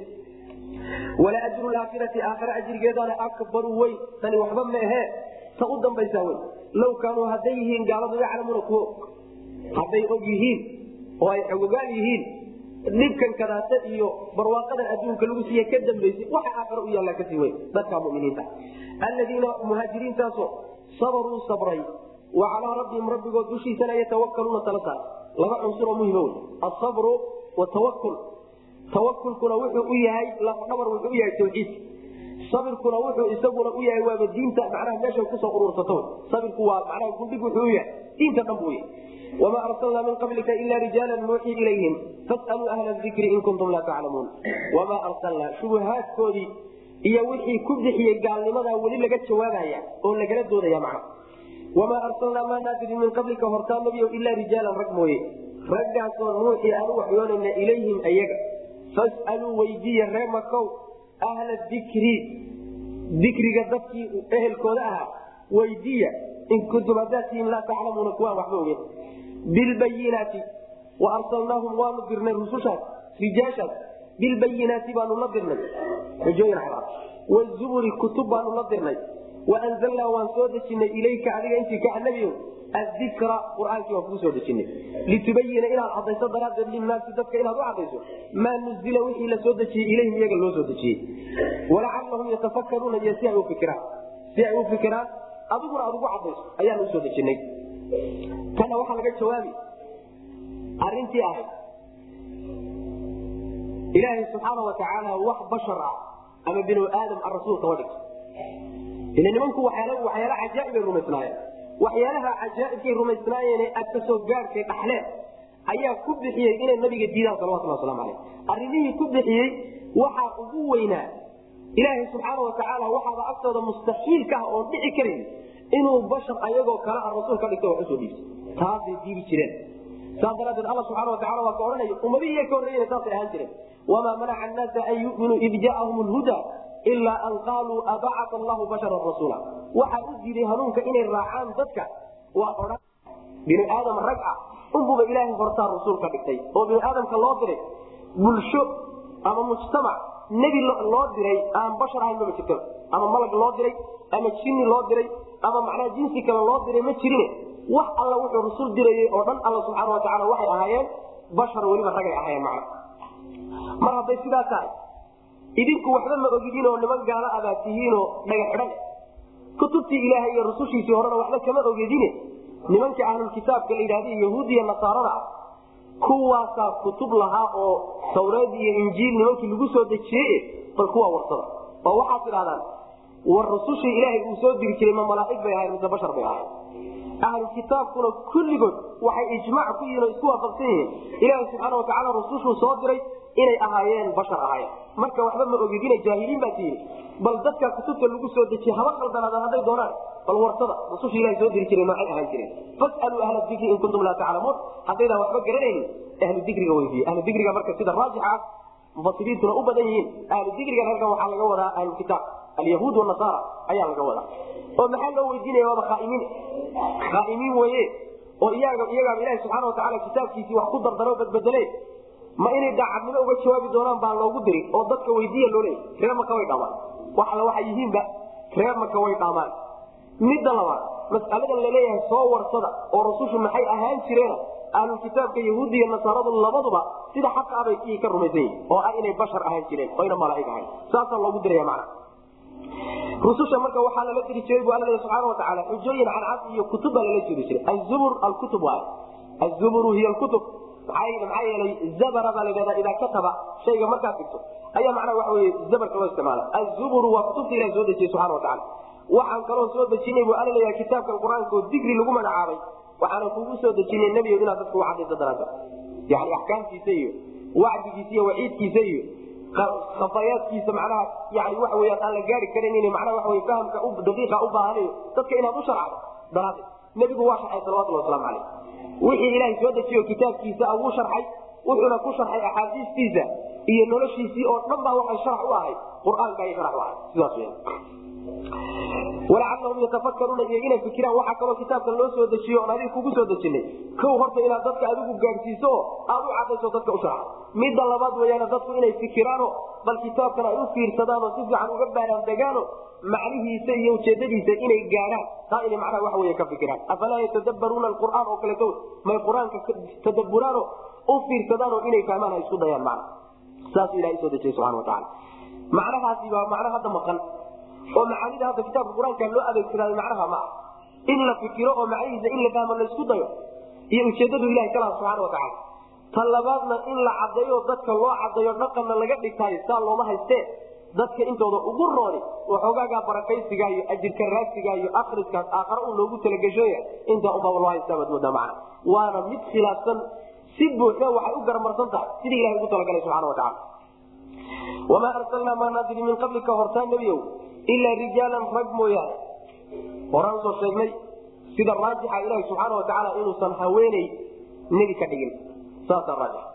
wala ajru laakhirati aakhira ajrigeedana akbaru weyn tani waxba maahee ta u dambaysaa wey low kaanuu hadday yihiin gaaladu yaclamuuna kuwo hadday og yihiin oo ay xogogaal yihiin dhibkan kadaata iyo barwaaqadan adduunka lagu siiye ka dambaysay waxa aakhira u yaallaa kasii weyn dadka muminiinta alladiina muhaajiriintaasoo sabaruu sabray wa calaa rabbihim rabbigood dushiisana yatawakaluuna tala saar laba cunsuroo muhima wey asabru watawakul tawakulkuna wuxuu u yahay lafdhabar wuxuu u yahay tawxiidka sabirkuna wuxuu isaguna u yahay waaba diinta macnaha meesha kusoo urursato sabirku waa macnaha gundhig wuxuu u yahay diinta dhan buu yahay wamaa arsalnaa min qablika ila rijaala nuuxii ilayhim fasaluu ahla dikri in kuntum laa taclamuun wamaa arsalnaa shubuhaadkoodii iyo wixii ku bixiyey gaalnimadaa weli laga jawaabaya oo lagala doodaya macna wamaa arsalnaa maa naadirin min qablika hortaa nabiyo ilaa rijaalan rag mooye raggaasoo nuuxii aanu waxyoonayna ilayhim ayaga fasaluu weydiiya ree makow ahla dikri dikriga dadkii ehelkooda ahaa weydiiya in kuntum haddaad tihiin laa taclamuuna kuwaan waxba ogen bilbayinaati wa arsalnaahum waanu dirnay rusushaas rijaashaas bilbayinaati baanu la dirnay xujooyin cadaad wazuburi kutub baanu la dirnay waanzalnaa waan soo dejinay ilayka adiga intii ka nabiyo adikra quraankii waan kuu soo dejinay litubayina inaad cadayso daraaddeed linaasi dadka inaad u cadayso maa nuzila wixii la soo dejiyey ilayhim iyaga loo soo dejiyey walacalahum yatafakaruuna iyo si ay u fikiraan si ay u fikiraan adiguna aad ugu cadayso ayaan usoo dejinay kana waxaa laga jawaabi arintii ahayd ilaahay subxaana watacaala wax bashar ah ama binu aadam a rasuul kama dhigto ila nimanku waxyaala cajaaibay rumaysnaayeen waxyaalaha cajaaibkay rumaysnaayeene aad kasoo gaarkay dhaxleen ayaa ku bixiyey inay nabiga diidaan salawatullah waslamu aleyh arrimihii ku bixiyey waxaa ugu weynaa ilaahay subxaana watacaala waxaaba agtooda mustaxiilka ah oon dhici karayn inuu bashar ayagoo kale a rasuul ka dhigta wax usoo dhiibtay taasay diidi jireen saas daraadeed alla subxana watacala waa ka odhanaya ummadihii iy ka horreeyena saasay ahaan jireen wamaa manaca annaasa an yuminuu id jaaahum lhuda ilaa an qaaluu abacata allahu basharan rasuula waxaa u diiday hanuunka inay raacaan dadka waa odhan binu aadam rag ah unbuba ilaahay hortaa rasuul ka dhigtay oo binu aadamka loo diray bulsho ama mujtamac nebi loo diray aan bashar ahayn mama jirto ama malag loo diray ama jinni loo diray ama macnaha jinsi kale loo diray ma jirine wax alla wuxuu rasul dirayey oo dhan alla subxaana watacaala waxay ahaayeen bashar weliba ragay ahaayeen macna mar hadday sidaa tahay idinku waxba ma ogidin oo niman gaalo abaad tihiinoo dhaga xidhan kutubtii ilaahay iyo rusushiisii horena waxba kama ogedine nimanka ahlulkitaabka la yidhahda yahuudiya nasaarada ah kuwaasaa kutub lahaa oo tawreed iyo injiil nimankii lagu soo dejiyey bal kuwaa warsada oo waxaad tidhahdaan war rusushii ilaahay uu soo diri jiray ma malaaig bay ahayn mise bashar bay ahayn ahlukitaabkuna kulligood waxay ijmaac ku yihiin oo isku waafaqsan yihiin ilaaha subxaana watacaala rusushuu soo diray inay ahaayeen bashar ahaayeen marka waxba ma ogidina jaahiliin baa tihiin bal dadka kutubta lagu soo dejiye haba qaldanaadaan hadday doonaan bal warsada rususha ilaha soo diri jireen noocay ahaan jireen fasaluu ahla dikri in kuntum laa taclamuun haddaydaan waxba garanaynin ahlu dikriga weydiiye ahlu dikriga marka sida raajixa ah mufasiriintuna u badan yihiin ahlu dikrigan halkan waxaa laga wadaa ahlukitaab alyahuud wanasaara ayaa laga wadaa oo maxaa loo weydiinaya waaba khaaimiin khaaimiin weye oo iyaga iyagaaba ilahi subxaana watacaala kitaabkiisii wax ku dardaro badbedele ma inay daacadnimo uga jawaabi doonaan baa loogu diri oo dadka weydiiya loo leeyay reer maka way dhaamaan wax alla waxay yihiinba reer maka way dhaamaan midda labaad mas'aladan laleeyahay soo warsada oo rasushu maxay ahaan jireena ahlulkitaabka yahuudi iyo nasaaradu labaduba sida xaqa abay ii ka rumaysan yihin oo ah inay bashar ahaan jireen oyna malaaig ahayn saasaa loogu diraya macna rususha marka waxaa lala diri jiray bu alla leeya subxaana watacaala xujooyin cadcad iyo kutub baa lala jiri jiray azubur alkutub waay azuburu hiy alkutub maxaa yeelay zabara baa ladhahdaa idaa kataba shayga markaad dhigto ayaa macnaha waxa wey zabarka loo isticmaala azuburu waa kutubta ilahi soo dejiyey subxana watacaala waxaan kaloo soo dejinay buu alla leeyahay kitaabkan qur-aanka oo digri lagu magacaabay waxaana kugu soo dejinay nebigo inaad dadka u cadayso daraada yani axkaamtiisa iyo wacdigiisa iyo waciidkiisa iyo khafayaadkiisa macnaha yani waxa weyaan aan la gaari karan macnaha waxa wey fahamka daqiiqa u baahanayo dadka inaad u sharcdo daraaddeed nebigu waa sharxay salawatullah waslamu caleyh wixii ilaahay soo dejiyo kitaabkiisa wuu sharxay wuxuuna ku sharxay axaadiistiisa iyo noloshiisii oo dhan baa waxay sharax u ahay qur-aanka ay sharax u ahay sidaas weyan walacallahum yatafakaruuna iyo inay fikiraan waxaa kaloo kitaabkan loo soo dejiyo oon adiga kugu soo dejinay kow horta inaad dadka adigu gaadhsiiso oo aad u cadayso dadka u sharxdo midda labaad weyaana dadku inay fikiraano bal kitaabkan ay u fiirsadaanoo si fiican uga baaraan degaano macnihiisa iyo ujeedadiisa inay gaadhaan taa inay macnaha waxa wey ka fikiraan afalaa yatadabbaruuna alqur'aan oo kaleeto may qur-aanka tadabburaano u fiirsadaanoo inay fahmaan ay isku dayaan macna saasuu ilahay soo dejiyey subxana wa tacala macnahaasi waa macno hadda maqan oo macaanida hadda kitaabka qur-aanka loo adeegsadaayo macnaha ma ah in la fikiro oo macnihiisa in la fahmo laysku dayo iyo ujeedadu ilahay ka laha subxana wa tacala ta labaadna in la cadeeyo dadka loo cadayo dhaqanna laga dhigtaayo saa looma haystee dadka intooda ugu rooni waxoogaagaa barakaysiga iyo ajirka raagsiga iyo akriskaas aakhare un loogu talagashoya intaa unbaa loo haystaa baad moodaa macna waana mid khilaafsan si buuxda waxay u garamarsan tahay sidii ilahay ugu talagalay subxana wa tacala wamaa arsalnaa maa naadiri min qablika hortaa nebiyow ilaa rijaalan rag mooyaane horaan soo sheegnay sida raajixa ilaahi subxaana wa tacaala inuusan haweeney nebi ka dhigin saasaa raajix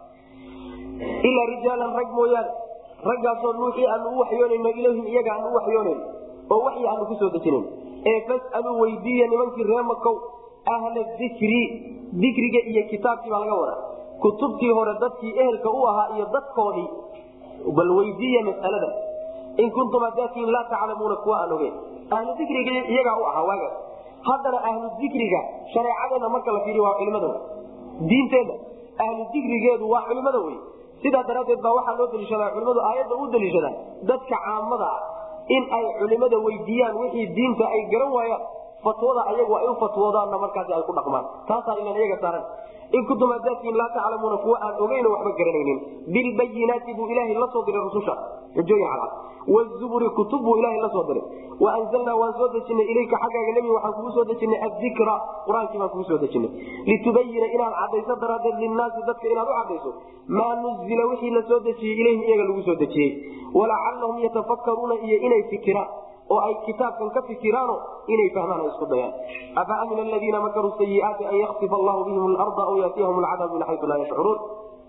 ilaa rijaalan rag mooyaane raggaasoo nuuxii aanu u waxyoonayno ilayhim iyaga aanu u waxyoonayno oo waxyi aanu kusoo dejinayn ee fasaluu weydiiya nimankii ree makow ahla dikri dikriga iyo kitaabkii baa laga wadaa kutubtii hore dadkii ehelka u ahaa iyo dadkoodii bal weydiiya masalada in kuntum hadaatiin laa taclamuuna kuwa aan ogeyn ahlu dikriga iyagaa u ahaa waagaas haddana ahlu dikriga shareecadeenna marka la fiiriyo waa culimada wey diinteenna ahlu dikrigeedu waa culimada wey sidaa daraaddeed baa waxaa loo daliishadaa culimadu aayadda u daliishadaan dadka caamada ah in ay culimada weydiiyaan wixii diinta ay garan waayaan fatwada ayagu ay u fatwoodaanna markaasi ay ku dhaqmaan taasaa ilan iyaga saaran in kuntum hadaatiin laa taclamuuna kuwa aan ogeyno waxba garanaynin bilbayinaati buu ilaahay la soo diray rususha xujooyin cadcad wzuburi kutub buu ilaahay la soo diray waanzalnaa waan soo dejinay ilayka xaggaaga nebi waxaan kugu soo dejinay adikra qur-aankii baan kugu soo dejinay litubayina inaad cadayso daraaddeed linnaasi dadka inaad u cadayso maa nuzila wixii la soo dejiyey ilayhim iyaga lagu soo dejiyey walacallahum yatafakkaruuna iyo inay fikiraan oo ay kitaabkan ka fikiraano inay fahmaan ay isku dayaan afa amina aladiina makaruu sayiaati an yaksifa allahu bihim larda aw yaatiyahum alcadaab min xayu laa yashcuruun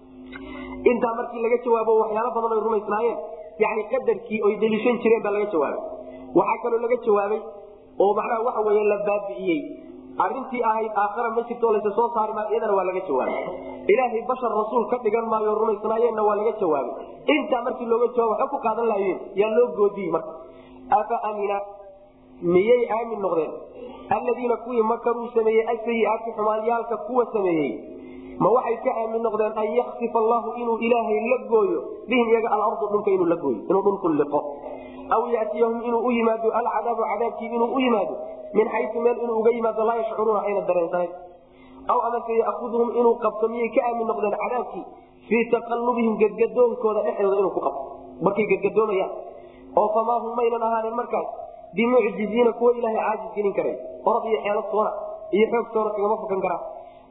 intaa markii laga jawaabo waxyaalo badan ay rumaysnaayeen yani qadarkii oy deliishan jireen baa laga jawaabay waxaa kaloo laga jawaabay oo macnaha waxa wey la baabi'iyey arintii ahayd aakhara ma jirto laysa soo saari maayo iyadana waa laga jawaabay ilaahay bashar rasuul ka dhigan maayo rumaysnaayeenna waa laga jawaabay intaa markii looga jawaab waxba ku qaadan laayeen yaa loo goodiyey marka afa amina miyay aamin noqdeen alladiina kuwii makaruu sameeyey asayiaati xumaalyaalka kuwa sameeyey ma waxay ka aamin noqdeen an yaksifa allahu inuu ilaahay la gooyo bihim iyaga alardu dhulka inuu la gooyo inuu dhulku liqo aw yatiyahum inuu u yimaado alcadaabu cadaabkii inuu u yimaado min xayu meel inuu uga yimaado laa yashcuruuna ayna dareensanayn aw amase yaaudhum inuu qabto miyay ka aamin noqdeen cadaabkii fii taqallubihim gadgadoonkooda dhexdooda inuu ku qabto markay gadgadoomayaan oo famaa hum maynan ahaanin markaas bimucjiziina kuwa ilaahay caajis gelin karay orod iyo xeeladtoona iyo xoogtoona kagama fukan karaan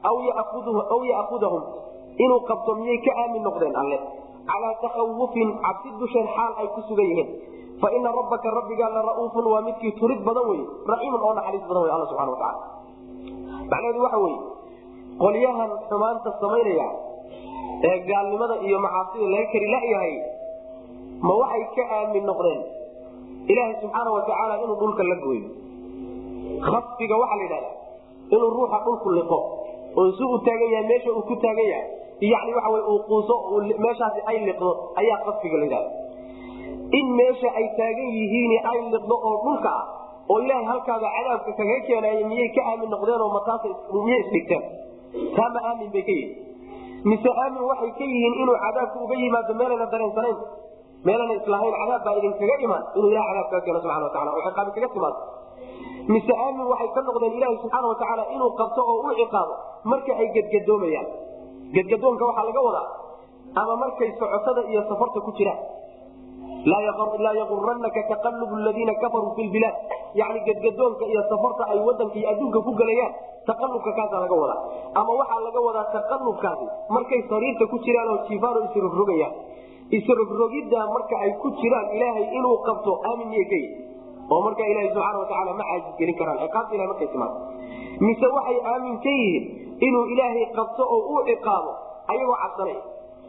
aw yaakudahum inuu qabto miyay ka aamin noqdeen alle calaa takhawufin cabsi dusheen xaal ay ku sugan yihiin fa ina rabbaka rabbigaa la ra'uufun waa midkii turid badan wey raxiimun oo naxariis badan wey alla subxana watacaala macnaheedu waxa weye qolyahan xumaanta samaynaya ee gaalnimada iyo macaasida laga kari layahay ma waxay ka aamin noqdeen ilaaha subxaana watacaala inuu dhulka la gooyo khasfiga waxaa la yidhahda inuu ruuxa dhulku liqo oo si uu taagan yahay meesha uu ku taagan yahay yani waxa wy uu quuso meeshaasi ay liqdo ayaa khasfiga la yidhahda in meesha ay taagan yihiin ay liqdo oo dhulka ah oo ilaahay halkaaba cadaabka kaga keenaaya miyay ka aamin noqdeenoo mataas miyay isdhigteen taa ma aamin bay ka yihin mise aamin waxay ka yihiin inuu cadaabku uga yimaado meelayna dareensanayn meelana islahayn cadaab baa idinkaga imaan inuu ilaha cadaab kaga keeno subana watacala oo ciqaabi kaga timaado mise aamin waxay ka noqdeen ilaahi subxaana watacaala inuu qabto oo u ciqaabo marka ay gedgadoomayaan gedgadoonka waxaa laga wadaa ama markay socotada iyo safarta ku jiraan laa yaguranaka taqalubu ladiina kafaruu fi lbilaad yani gadgadoonka iyo safarta ay wadanka iyo adduunka ku gelayaan taqalubka kaasaa laga wadaa ama waxaa laga wadaa taqalubkaasi markay sariirta ku jiraan oo jiifaano isrogrogayaan isrogrogidda marka ay ku jiraan ilaahay inuu qabto aamin miyay ka yihi oo marka ilaha subxaana watacaala ma caajisgelin karaan ciqaabta ilahay markay timaado mise waxay aamin ka yihiin inuu ilaahay qabto oo uu ciqaabo ayagoo cabsanaya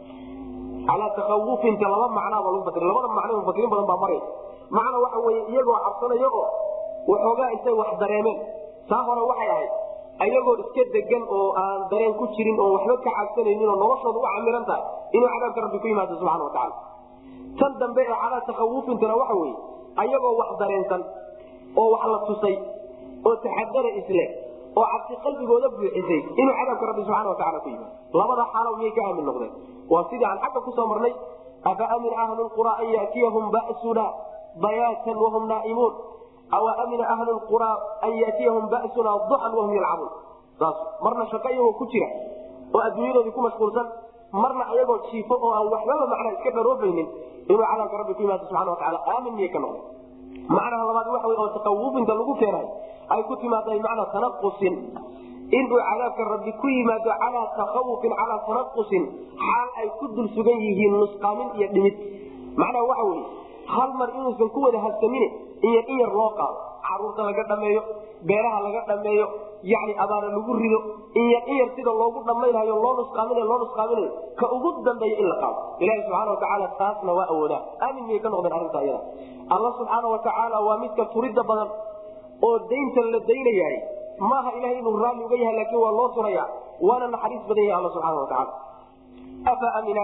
calaa takawufinta laba macnaaba lagu fasira labada macno mufasiriin badan baa maraya macna waxa weye iyagoo cabsanaya oo waxoogaa intay wax dareemeen taa hore waxay ahayd ayagoo iska degan oo aan dareen ku jirin oo waxba ka cabsanaynin oo noloshooda u camiran tahay inuu cadaabka rabbi ku yimaado subxana watacaala tan dambe ee calaa takawufintana waxa weye ayagoo wax dareensan oo wax la tusay oo taxadara isle oo cabsi qalbigooda buuxisay inuu cadaabka rabbi subxana wataala ku yimaado labada xaalo miyay ka aamin noqdeen waa sidii aan xagga kusoo marnay afa amina ahlu lqura an yatiyahum basuna bayaatan wahum naaimuun aw amina ahlu lqura an yatiyahum basuna duxan wahum yalcabuun saas marna shaqo iyagoo ku jira oo adduunyadoodii ku mashquulsan marna ayagoo jiifo oo aan waxbaba macnaa iska dharoobaynin inuu cadaabka rabbi ku yimaado subxana wataala aamin miyay ka noqdeen macnaha labaad waxa wey oo takawufinta lagu keenay ay ku timaada macnaa tanaqusin inuu cadaabka rabbi ku yimaado calaa takawufin calaa tanaqusin xaal ay ku dul sugan yihiin nusqaamin iyo dhimid macnaha waxa weye hal mar inuusan ku wada habsamine in yar in yar loo qaado caruurta laga dhameeyo beeraha laga dhameeyo yani abaara lagu rido in yar in yar sida loogu dhammaynayo loo nusqaaminayo loo nusqaaminayo ka ugu dambeeya in la qaado ilahi subxana watacaala taasna waa awoodaa aamin miyay ka noqdeen arrinta iyada alla subxaana watacaala waa midka turidda badan oo daynta la daynayahay maaha ilahay inuu raalli uga yahay laakiin waa loo suraya waana naxariis badan yahay alla subxana watacaala afa amina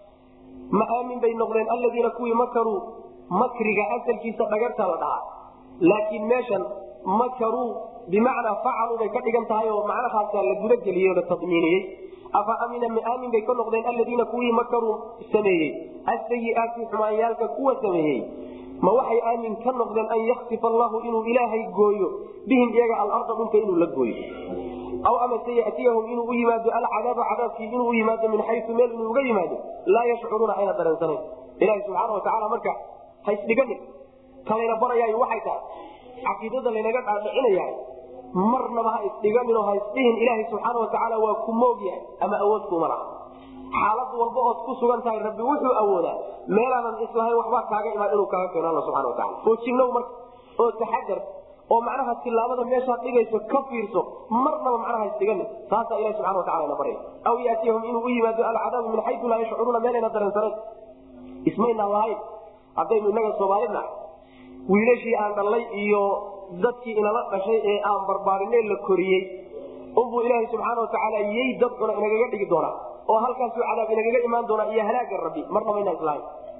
ma aamin bay noqdeen alladiina kuwii makaruu makriga asalkiisa dhagarta la dhahaa laakiin meeshan makaruu bimacnaa facaluu bay ka dhigan tahay oo macnahaasaa la gudageliyey oo la tadmiiniyey afa amina ma aamin bay ka noqdeen alladiina kuwii makaruu sameeyey asayiaati xumaanyaalka kuwa sameeyey ma waxay aamin ka noqdeen an yaktifa allahu inuu ilaahay gooyo bihim iyaga alarda dhulka inuu la gooyo aw amase yatiyahum inuu u yimaado alcadaaba cadaabkii inuu u yimaado min xayu meel inuu uga yimaado laa yashcuruuna ayna dareensanayn ilahi subxaana watacaala marka haysdhiganin kalayna barayaay waxay tahay caqiidada laynaga dhaadhicinayahay marnaba ha isdhiganinoo ha isdhihin ilaahay subxaana watacaala waa ku moogyahay ama awood kuma laha xaalad walba ood ku sugan tahay rabbi wuxuu awoodaa meelaanan islahayn waxbaa kaaga imaan inuu kaaga keeno alla subxana wataala oo jinnow marka oo taxadar oo macnaha tilaabada meeshaad dhigayso ka fiirso marnaba macnaha isdhiganin taasaa ilahi subxana watacala ina barya aw yaatiyahum inuu u yimaado alcadaabu min xayu laa yashcuruuna meelayna dareensanayn ismaynaan lahayn haddaynu inaga soomaalina wiilashii aan dhallay iyo dadkii inala dhashay ee aan barbaarinee la koriyey unbuu ilaaha subxaana watacaala yey dad cuna inagaga dhigi doonaa oo halkaasuu cadaab inagaga imaan doonaa iyo halaaga rabbi marnaba inaan islahayn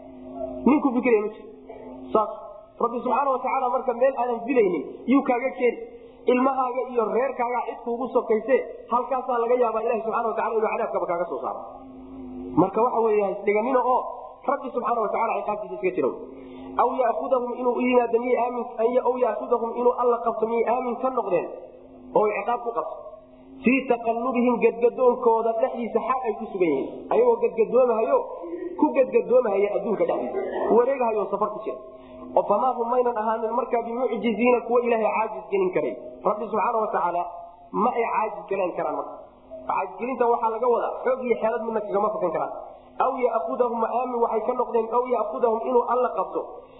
ninku fikiraya ma jiro saas rabbi subxaana watacaala marka meel aadan filaynin yuu kaaga keeni ilmahaaga iyo reerkaagaa cid kuugu sokayse halkaasaa laga yaabaa ilahi subxana watacala inuu cadaabkaba kaaga soo saaro marka waxa wey isdhiganina oo rabbi subxaana wataala ciqaabtiisa iska jiro aw yaudahum inuu u yimaado miyay aamin aw yaudahum inuu alla qabto miyay aamin ka noqdeen oo ciqaab ku qabto fii taqallubihim gadgadoonkooda dhexdiisa xaal ay ku sugan yihiin ayagoo gadgadoomahayo ku gadgadoomahaya adduunka dhexdiisa wareegahayo safar ku jira oo famaa hum maynan ahaanin markaa bimucjiziina kuwa ilaahay caajis gelin karay rabbi subxaana watacaala ma ay caajis galeen karaan marka caajisgelinta waxaa laga wadaa xoog iyo xeelad midna kagama fakan karaan aw yaudahum aamin waxay ka noqdeen aw yaudahum inuu alla qabto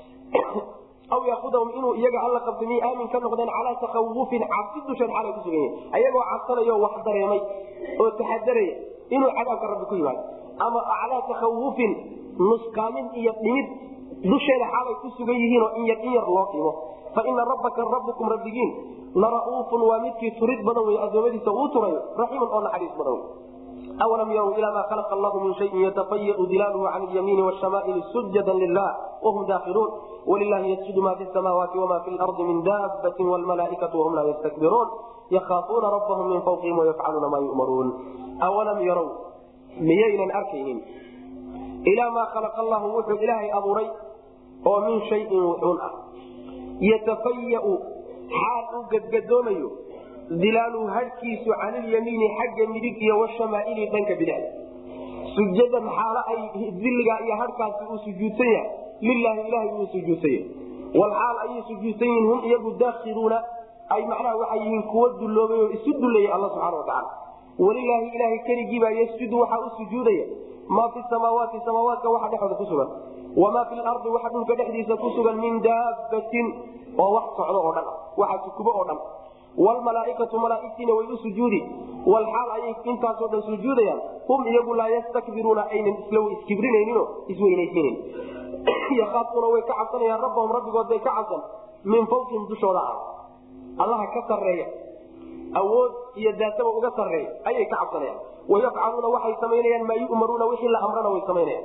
aw yaudahum inuu iyaga alla qabto miyay aamin ka noqdeen calaa takawufin cabsi dusheed xaalay ku sugan yihin ayagoo cabsanayo wax dareemay oo taxadaraya inuu cadaabka rabbi ku yimaado ama calaa takawufin nusqaamin iyo dhimid dusheeda xaalay ku sugan yihiinoo in yar in yar loo dhimo fa ina rabbaka rabbukum rabbigiin lara'uufun waa midkii turid badan wey adoomadiisa uu turayo raxiimun oo naxariis badan wey awalam yarw ila ma khalaqa allahu min shayin yatafayau dilaaluhu can lyamiini washamaa'ili sujada lilah wahum daakiluun walilahi yasjudu ma fi samaawaati wama fi lardi min daabatin wlmalaaikatu wahum laa yastakbiruun yakhaafuuna rabbahum min fawqihim wayafcaluuna maa yu'maruun awalam yarow miyaynan arkaynin ilaa maa khalaqa allahu wuxuu ilaahay abuuray oo min shayin wuxuun ah yatafayau xaal uu gadgadoomayo dilaaluhu hadhkiisu canilyamiini xagga midig iyo washamaaili dhanka bidixda sujadan xaalo ay diligaa iyo hadhkaasi uu sujuudsan yahay lilaahi ilahay buu sujuudsan yahay walxaal ayay sujuudsan yihiin hum iyagu daakiluuna ay macnaha waxay yihiin kuwa dulloobay oo isu dullaya alla subxana watacaala walilaahi ilaahay keligiibaa yasjudu waxaa u sujuudaya maa fi samaawaati samaawaadka waxa dhexooda ku sugan wamaa fi lardi waxa dhulka dhexdiisa ku sugan min daabatin oo wax socdo oo dhan waxa sukubo oo dhan wlmalaaikatu malaaigtiina way u sujuudi walxaal ayay intaasoo dhan sujuudayaan hum iyagu laa yastakbiruuna aynan isla iskibrinayninoo isweynaysiinayn yaaafuuna way ka cabsanayaan rabbahum rabbigood bay ka cabsan min fawqihim dushooda ah allaha ka sareeya awood iyo daataba uga sareeya ayay ka cabsanayaan wayafcaluuna waxay samaynayaan maa yu'maruuna wixii la amrana way samaynayaan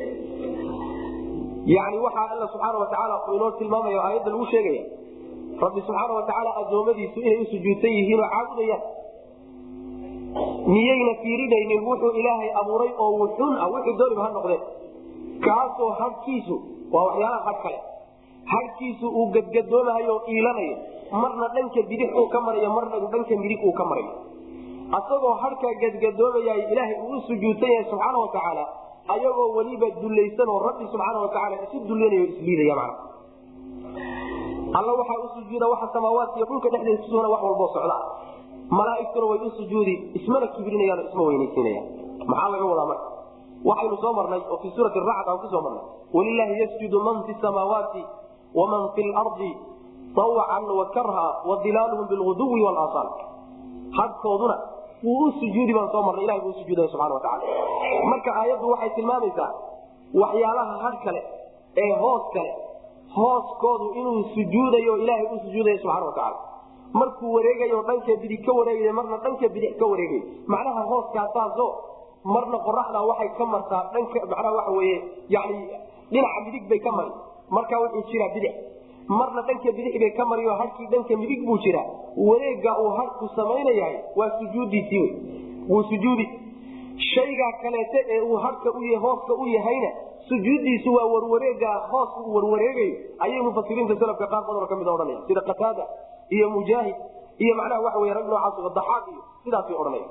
yani waxaa alla subxaana watacaala uu inoo tilmaamaya aayadda lagu sheegaya rabbi subxaana watacaala addoommadiisu inay u sujuudsan yihiin oo caabudayaan miyayna fiirinaynin wuxuu ilaahay abuuray oo wuxun ah wixii dooniba ha noqdeen kaasoo hadhkiisu waa waxyaalaha hadh kale hadhkiisu uu gadgadoomahayo oo iilanayo marna dhanka bidix uu ka marayo marna dhanka midig uu ka marayo asagoo hadhkaa gadgadoomayay ilaahay uu u sujuudsan yahay subxaana watacaala ayagoo weliba dulaysan oo rabbi subxaana watacaala isu dullanayo o isliidaya mana alla waxaa u sujuuda waxa samaawaadka iyo dhulka dhexdeeda kusugana wax walboo socda malaaigtuna way u sujuudi ismana kibrinayaan oo isma weynaysiinayaan maxaa laga wadaa marka waxaynu soo marnay oo fii suurati racd aan kusoo marnay walilaahi yasjudu man fi samaawaati waman fi lardi awcan wakarha wadilaaluhum bilguduwi walasaal hadkooduna wuu u sujuudi baan soo marnay ilahay buu usujuudaya subxana watacaala marka aayaddu waxay tilmaamaysaa waxyaalaha hadh kale ee hoos kale hooskoodu inuu sujuudayo ilaahay u sujuudaya subxana watacaala markuu wareegayo dhanka bidig ka wareegay marna dhanka bidix ka wareegay macnaha hooskaasaaso marna qoraxda waxay ka martaa dhanka macnaha waxa weye yani dhinaca midig bay ka mari markaa wuxuu jiraa bidix marna dhanka bidix bay ka mari oo hadhkii dhanka midig buu jiraa wareega uu hadhku samaynayahay waa sujuudiisii wey wuu sujuudi shaygaa kaleete ee uu hadhka u hooska u yahayna sujuudiisu waa warwareega hoos uu warwareegayo ayay mufasiriinta salafka qaar badanoo kamid odhanaya sida qataada iyo mujaahid iyo macnaha waxa wey rag noocaas daxaaq iyo sidaasay odhanaya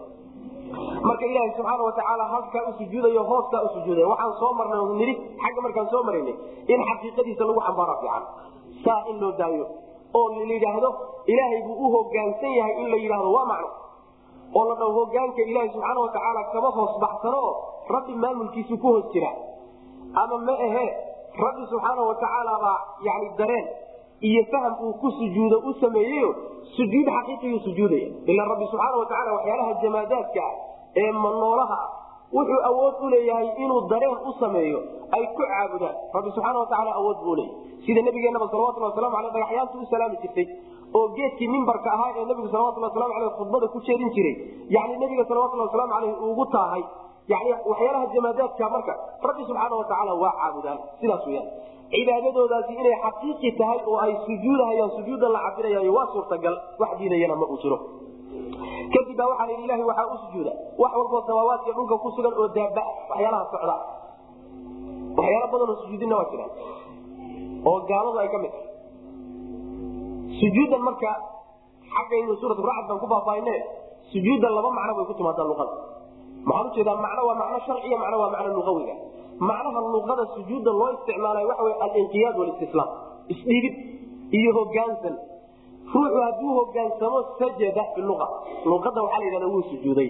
marka ilaaha subxaana watacaala halkaa u sujuudayo hooskaa u sujuudaya waxaan soo marnay nidhi xagga markaan soo maraynay in xaqiiqadiisa lagu xambaara fiican saa in loo daayo oo la yidhaahdo ilaahay buu u hogaansan yahay in la yidhaahdo waa macno oo la dhaho hogaanka ilaaha subxaana watacaala kama hoos baxsano oo rabbi maamulkiisu ku hoos jira ama ma ahe rabbi subxaana watacaala baa yani dareen iyo faham uu ku sujuudo u sameeyeyo sujuud xaqiiqiyu sujuudaya ila rabbi subxaana watacaala waxyaalaha jamaadaadka ah ee manoolaha ah wuxuu awood u leeyahay inuu dareen u sameeyo ay ku caabudaan rabbi subxaana watacaala awood buu leeyahy sida nabigeenaba salawatulli waslamu aleh dhagaxyaantu u salaami jirtay oo geedkii mimbarka ahaa ee nabigu salawatulli waslamu aleh khudbada ku jeedin jiray yani nabiga salawatulli waslamu aleyh ugu taahay yani waxyaalaha jamaadaadka marka rabbi subxaana watacaala waa caabudaan sidaas weyaan cibaadadoodaasi inay xaqiiqi tahay oo ay sujuudahayaan sujuuda la cabirayayo waa suurtagal wax diidayana ma uu jiro kadib baa waxaa la yidhi ilahi waxaa u sujuuda wax walboo samaawaadka dhulka ku sugan oo daaba waxyaalaha socda waxyaala badanoo sujuudina waa jiraan oo gaaladu ay ka mid tahay sujuuddan marka xaggaynu suurat racd baan ku faahfaahine sujuudda laba macno bay ku timaadaa luqada maxaan ujeedaa macno waa macno sharciya macno waa macno luqawiga macnaha luqada sujuudda loo isticmaalayo waxa wey alinqiyaad walistislaam isdhiibid iyo hogaansan ruuxu hadduu hogaansamo sajada bilua luqada waxaa la yidhahda wuu sujuuday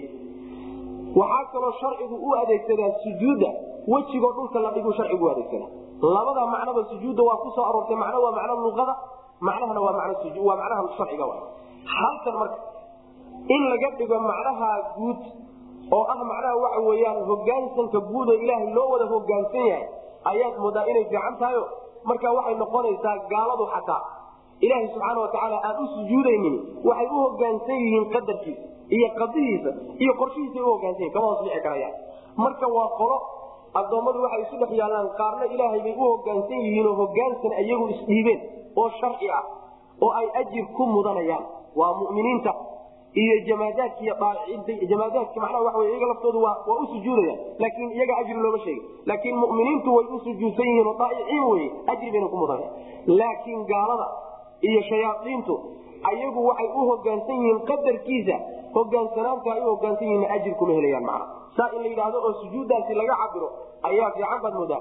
waxaa kaloo sharcigu u adeegsadaa sujuudda wejigoo dhulka la dhiguu sharcigu u adeegsadaa labada macnoba sujuudda waa ku soo aroortay macno waa macno luqada macnahana waa waa macnaha sharciga halkan marka in laga dhigo macnaha guud oo ah macnaha waxa weyaan hogaansanka guud oo ilaahay loo wada hogaansan yahay ayaad moodaa inay fiican tahayo marka waxay noqonaysaa gaaladu xataa ilaahay subxaana watacaala aan u sujuudaynin waxay u hogaansan yihiin qadarkiisa iyo qadihiisa iyo qorshihiisa u hogaansan yihin kama hoos dhici karayaan marka waa qolo addoommadu waxay isu dhex yaallaan qaarna ilaahay bay u hogaansan yihiin oo hogaansan iyagu isdhiibeen oo sharci ah oo ay ajir ku mudanayaan waa muminiinta iyo jamaadaadki iyo dhaaciinta jamaadaadki macnaha waxa wey iyaga laftoodu waa waa u sujuudayaan laakiin iyaga ajri looma sheegin laakiin mu'miniintu way u sujuudsan yihiin oo daa'iciin weye ajri bayna ku mudanaya laakiin gaalada iyo shayaaiintu ayagu waxay u hogaansan yihiin qadarkiisa hogaansanaanta ay u hogaansan yihiin ajir kuma helayaan macna saa in la yidhaahdo oo sujuuddaasi laga cabiro ayaa fiican baad moodaa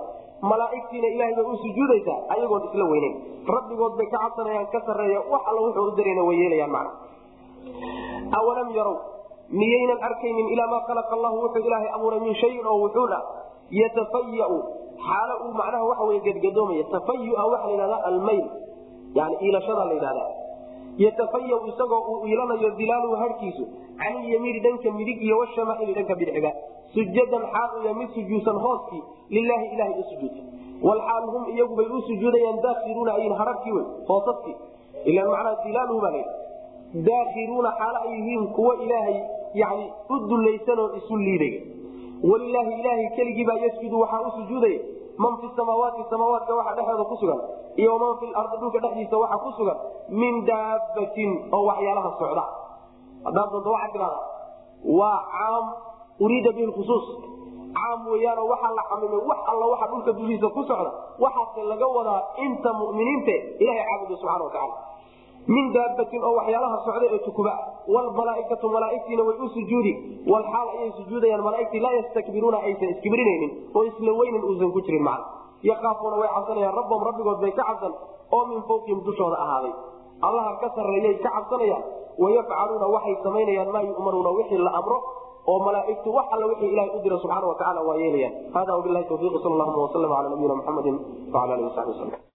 malaaigtiina ilahay bay u sujuudaysaa ayagoon isla weyneyn rabbigood bay ka cabsanayaan ka sareeya wax alla wuxuu u darayna way yeelayaan macna awalam yarow miyaynan arkaynin ilaa maa khalaqa allahu wuxuu ilaahay abuuray min shayin oo wuxuuna yatafayau xaalo uu macnaha waxa wey gadgadoomaya tafayua waxaa la yidhahda almayl yani iilashada la yidhahda yatafaya isagoo uu iilanayo dilaaluhu harkiisu can ilyamiini dhanka midig iyo washamaaili dhanka bidxiga sujadan xaal uya mid sujuudsan hooskii lilaahi ilahay u sujuudsa walxaal hum iyagubay u sujuudayaan daakiruuna ayin hararkii wey hoosaskii ila macnaa dilaaluhu baa layidhi daakiruuna xaalo ay yihiin kuwa ilaahay yani u dulaysanoo isu liidaya walilaahi ilaahay keligii baa yasjudu waxaa u sujuudaya man fi samaawaati samaawaadka waxa dhexeeda ku sugan iyo man fi lardi dhulka dhexdiisa waxa ku sugan min daabatin oo waxyaalaha socda hadaad doonto waxaa tidhahda waa caam uriida bihi lkhusuus caam weyaanoo waxaa la xamimay wax alla waxa dhulka dushiisa ku socda waxaase laga wadaa inta muminiinte ilahay caabuda subxana watacaala min daabatin oo waxyaalaha socda ee tukuba wlmalaaikatu malaaigtiina way u sujuudi walxaal ayay sujuudayaan malaaigtii laa yastakbiruuna aysan iskibrinaynin oo isla weynin uusan ku jirin macna yakaafuuna way cabsanayaan rabbahum rabbigood bay ka cabsan oo min fawqihim dushooda ahaaday allaha ka sarreeyay ka cabsanayaan wayafcaluuna waxay samaynayaan maa yu'maruuna wixii la amro oo malaaigtu wax alla wixii ilahay u dira subxaana wa tacala waa yeelayaan hada wabilahi tawfiiq sal allahuma waslm ala nabiyina muxamedi wala alihi wasabi waslm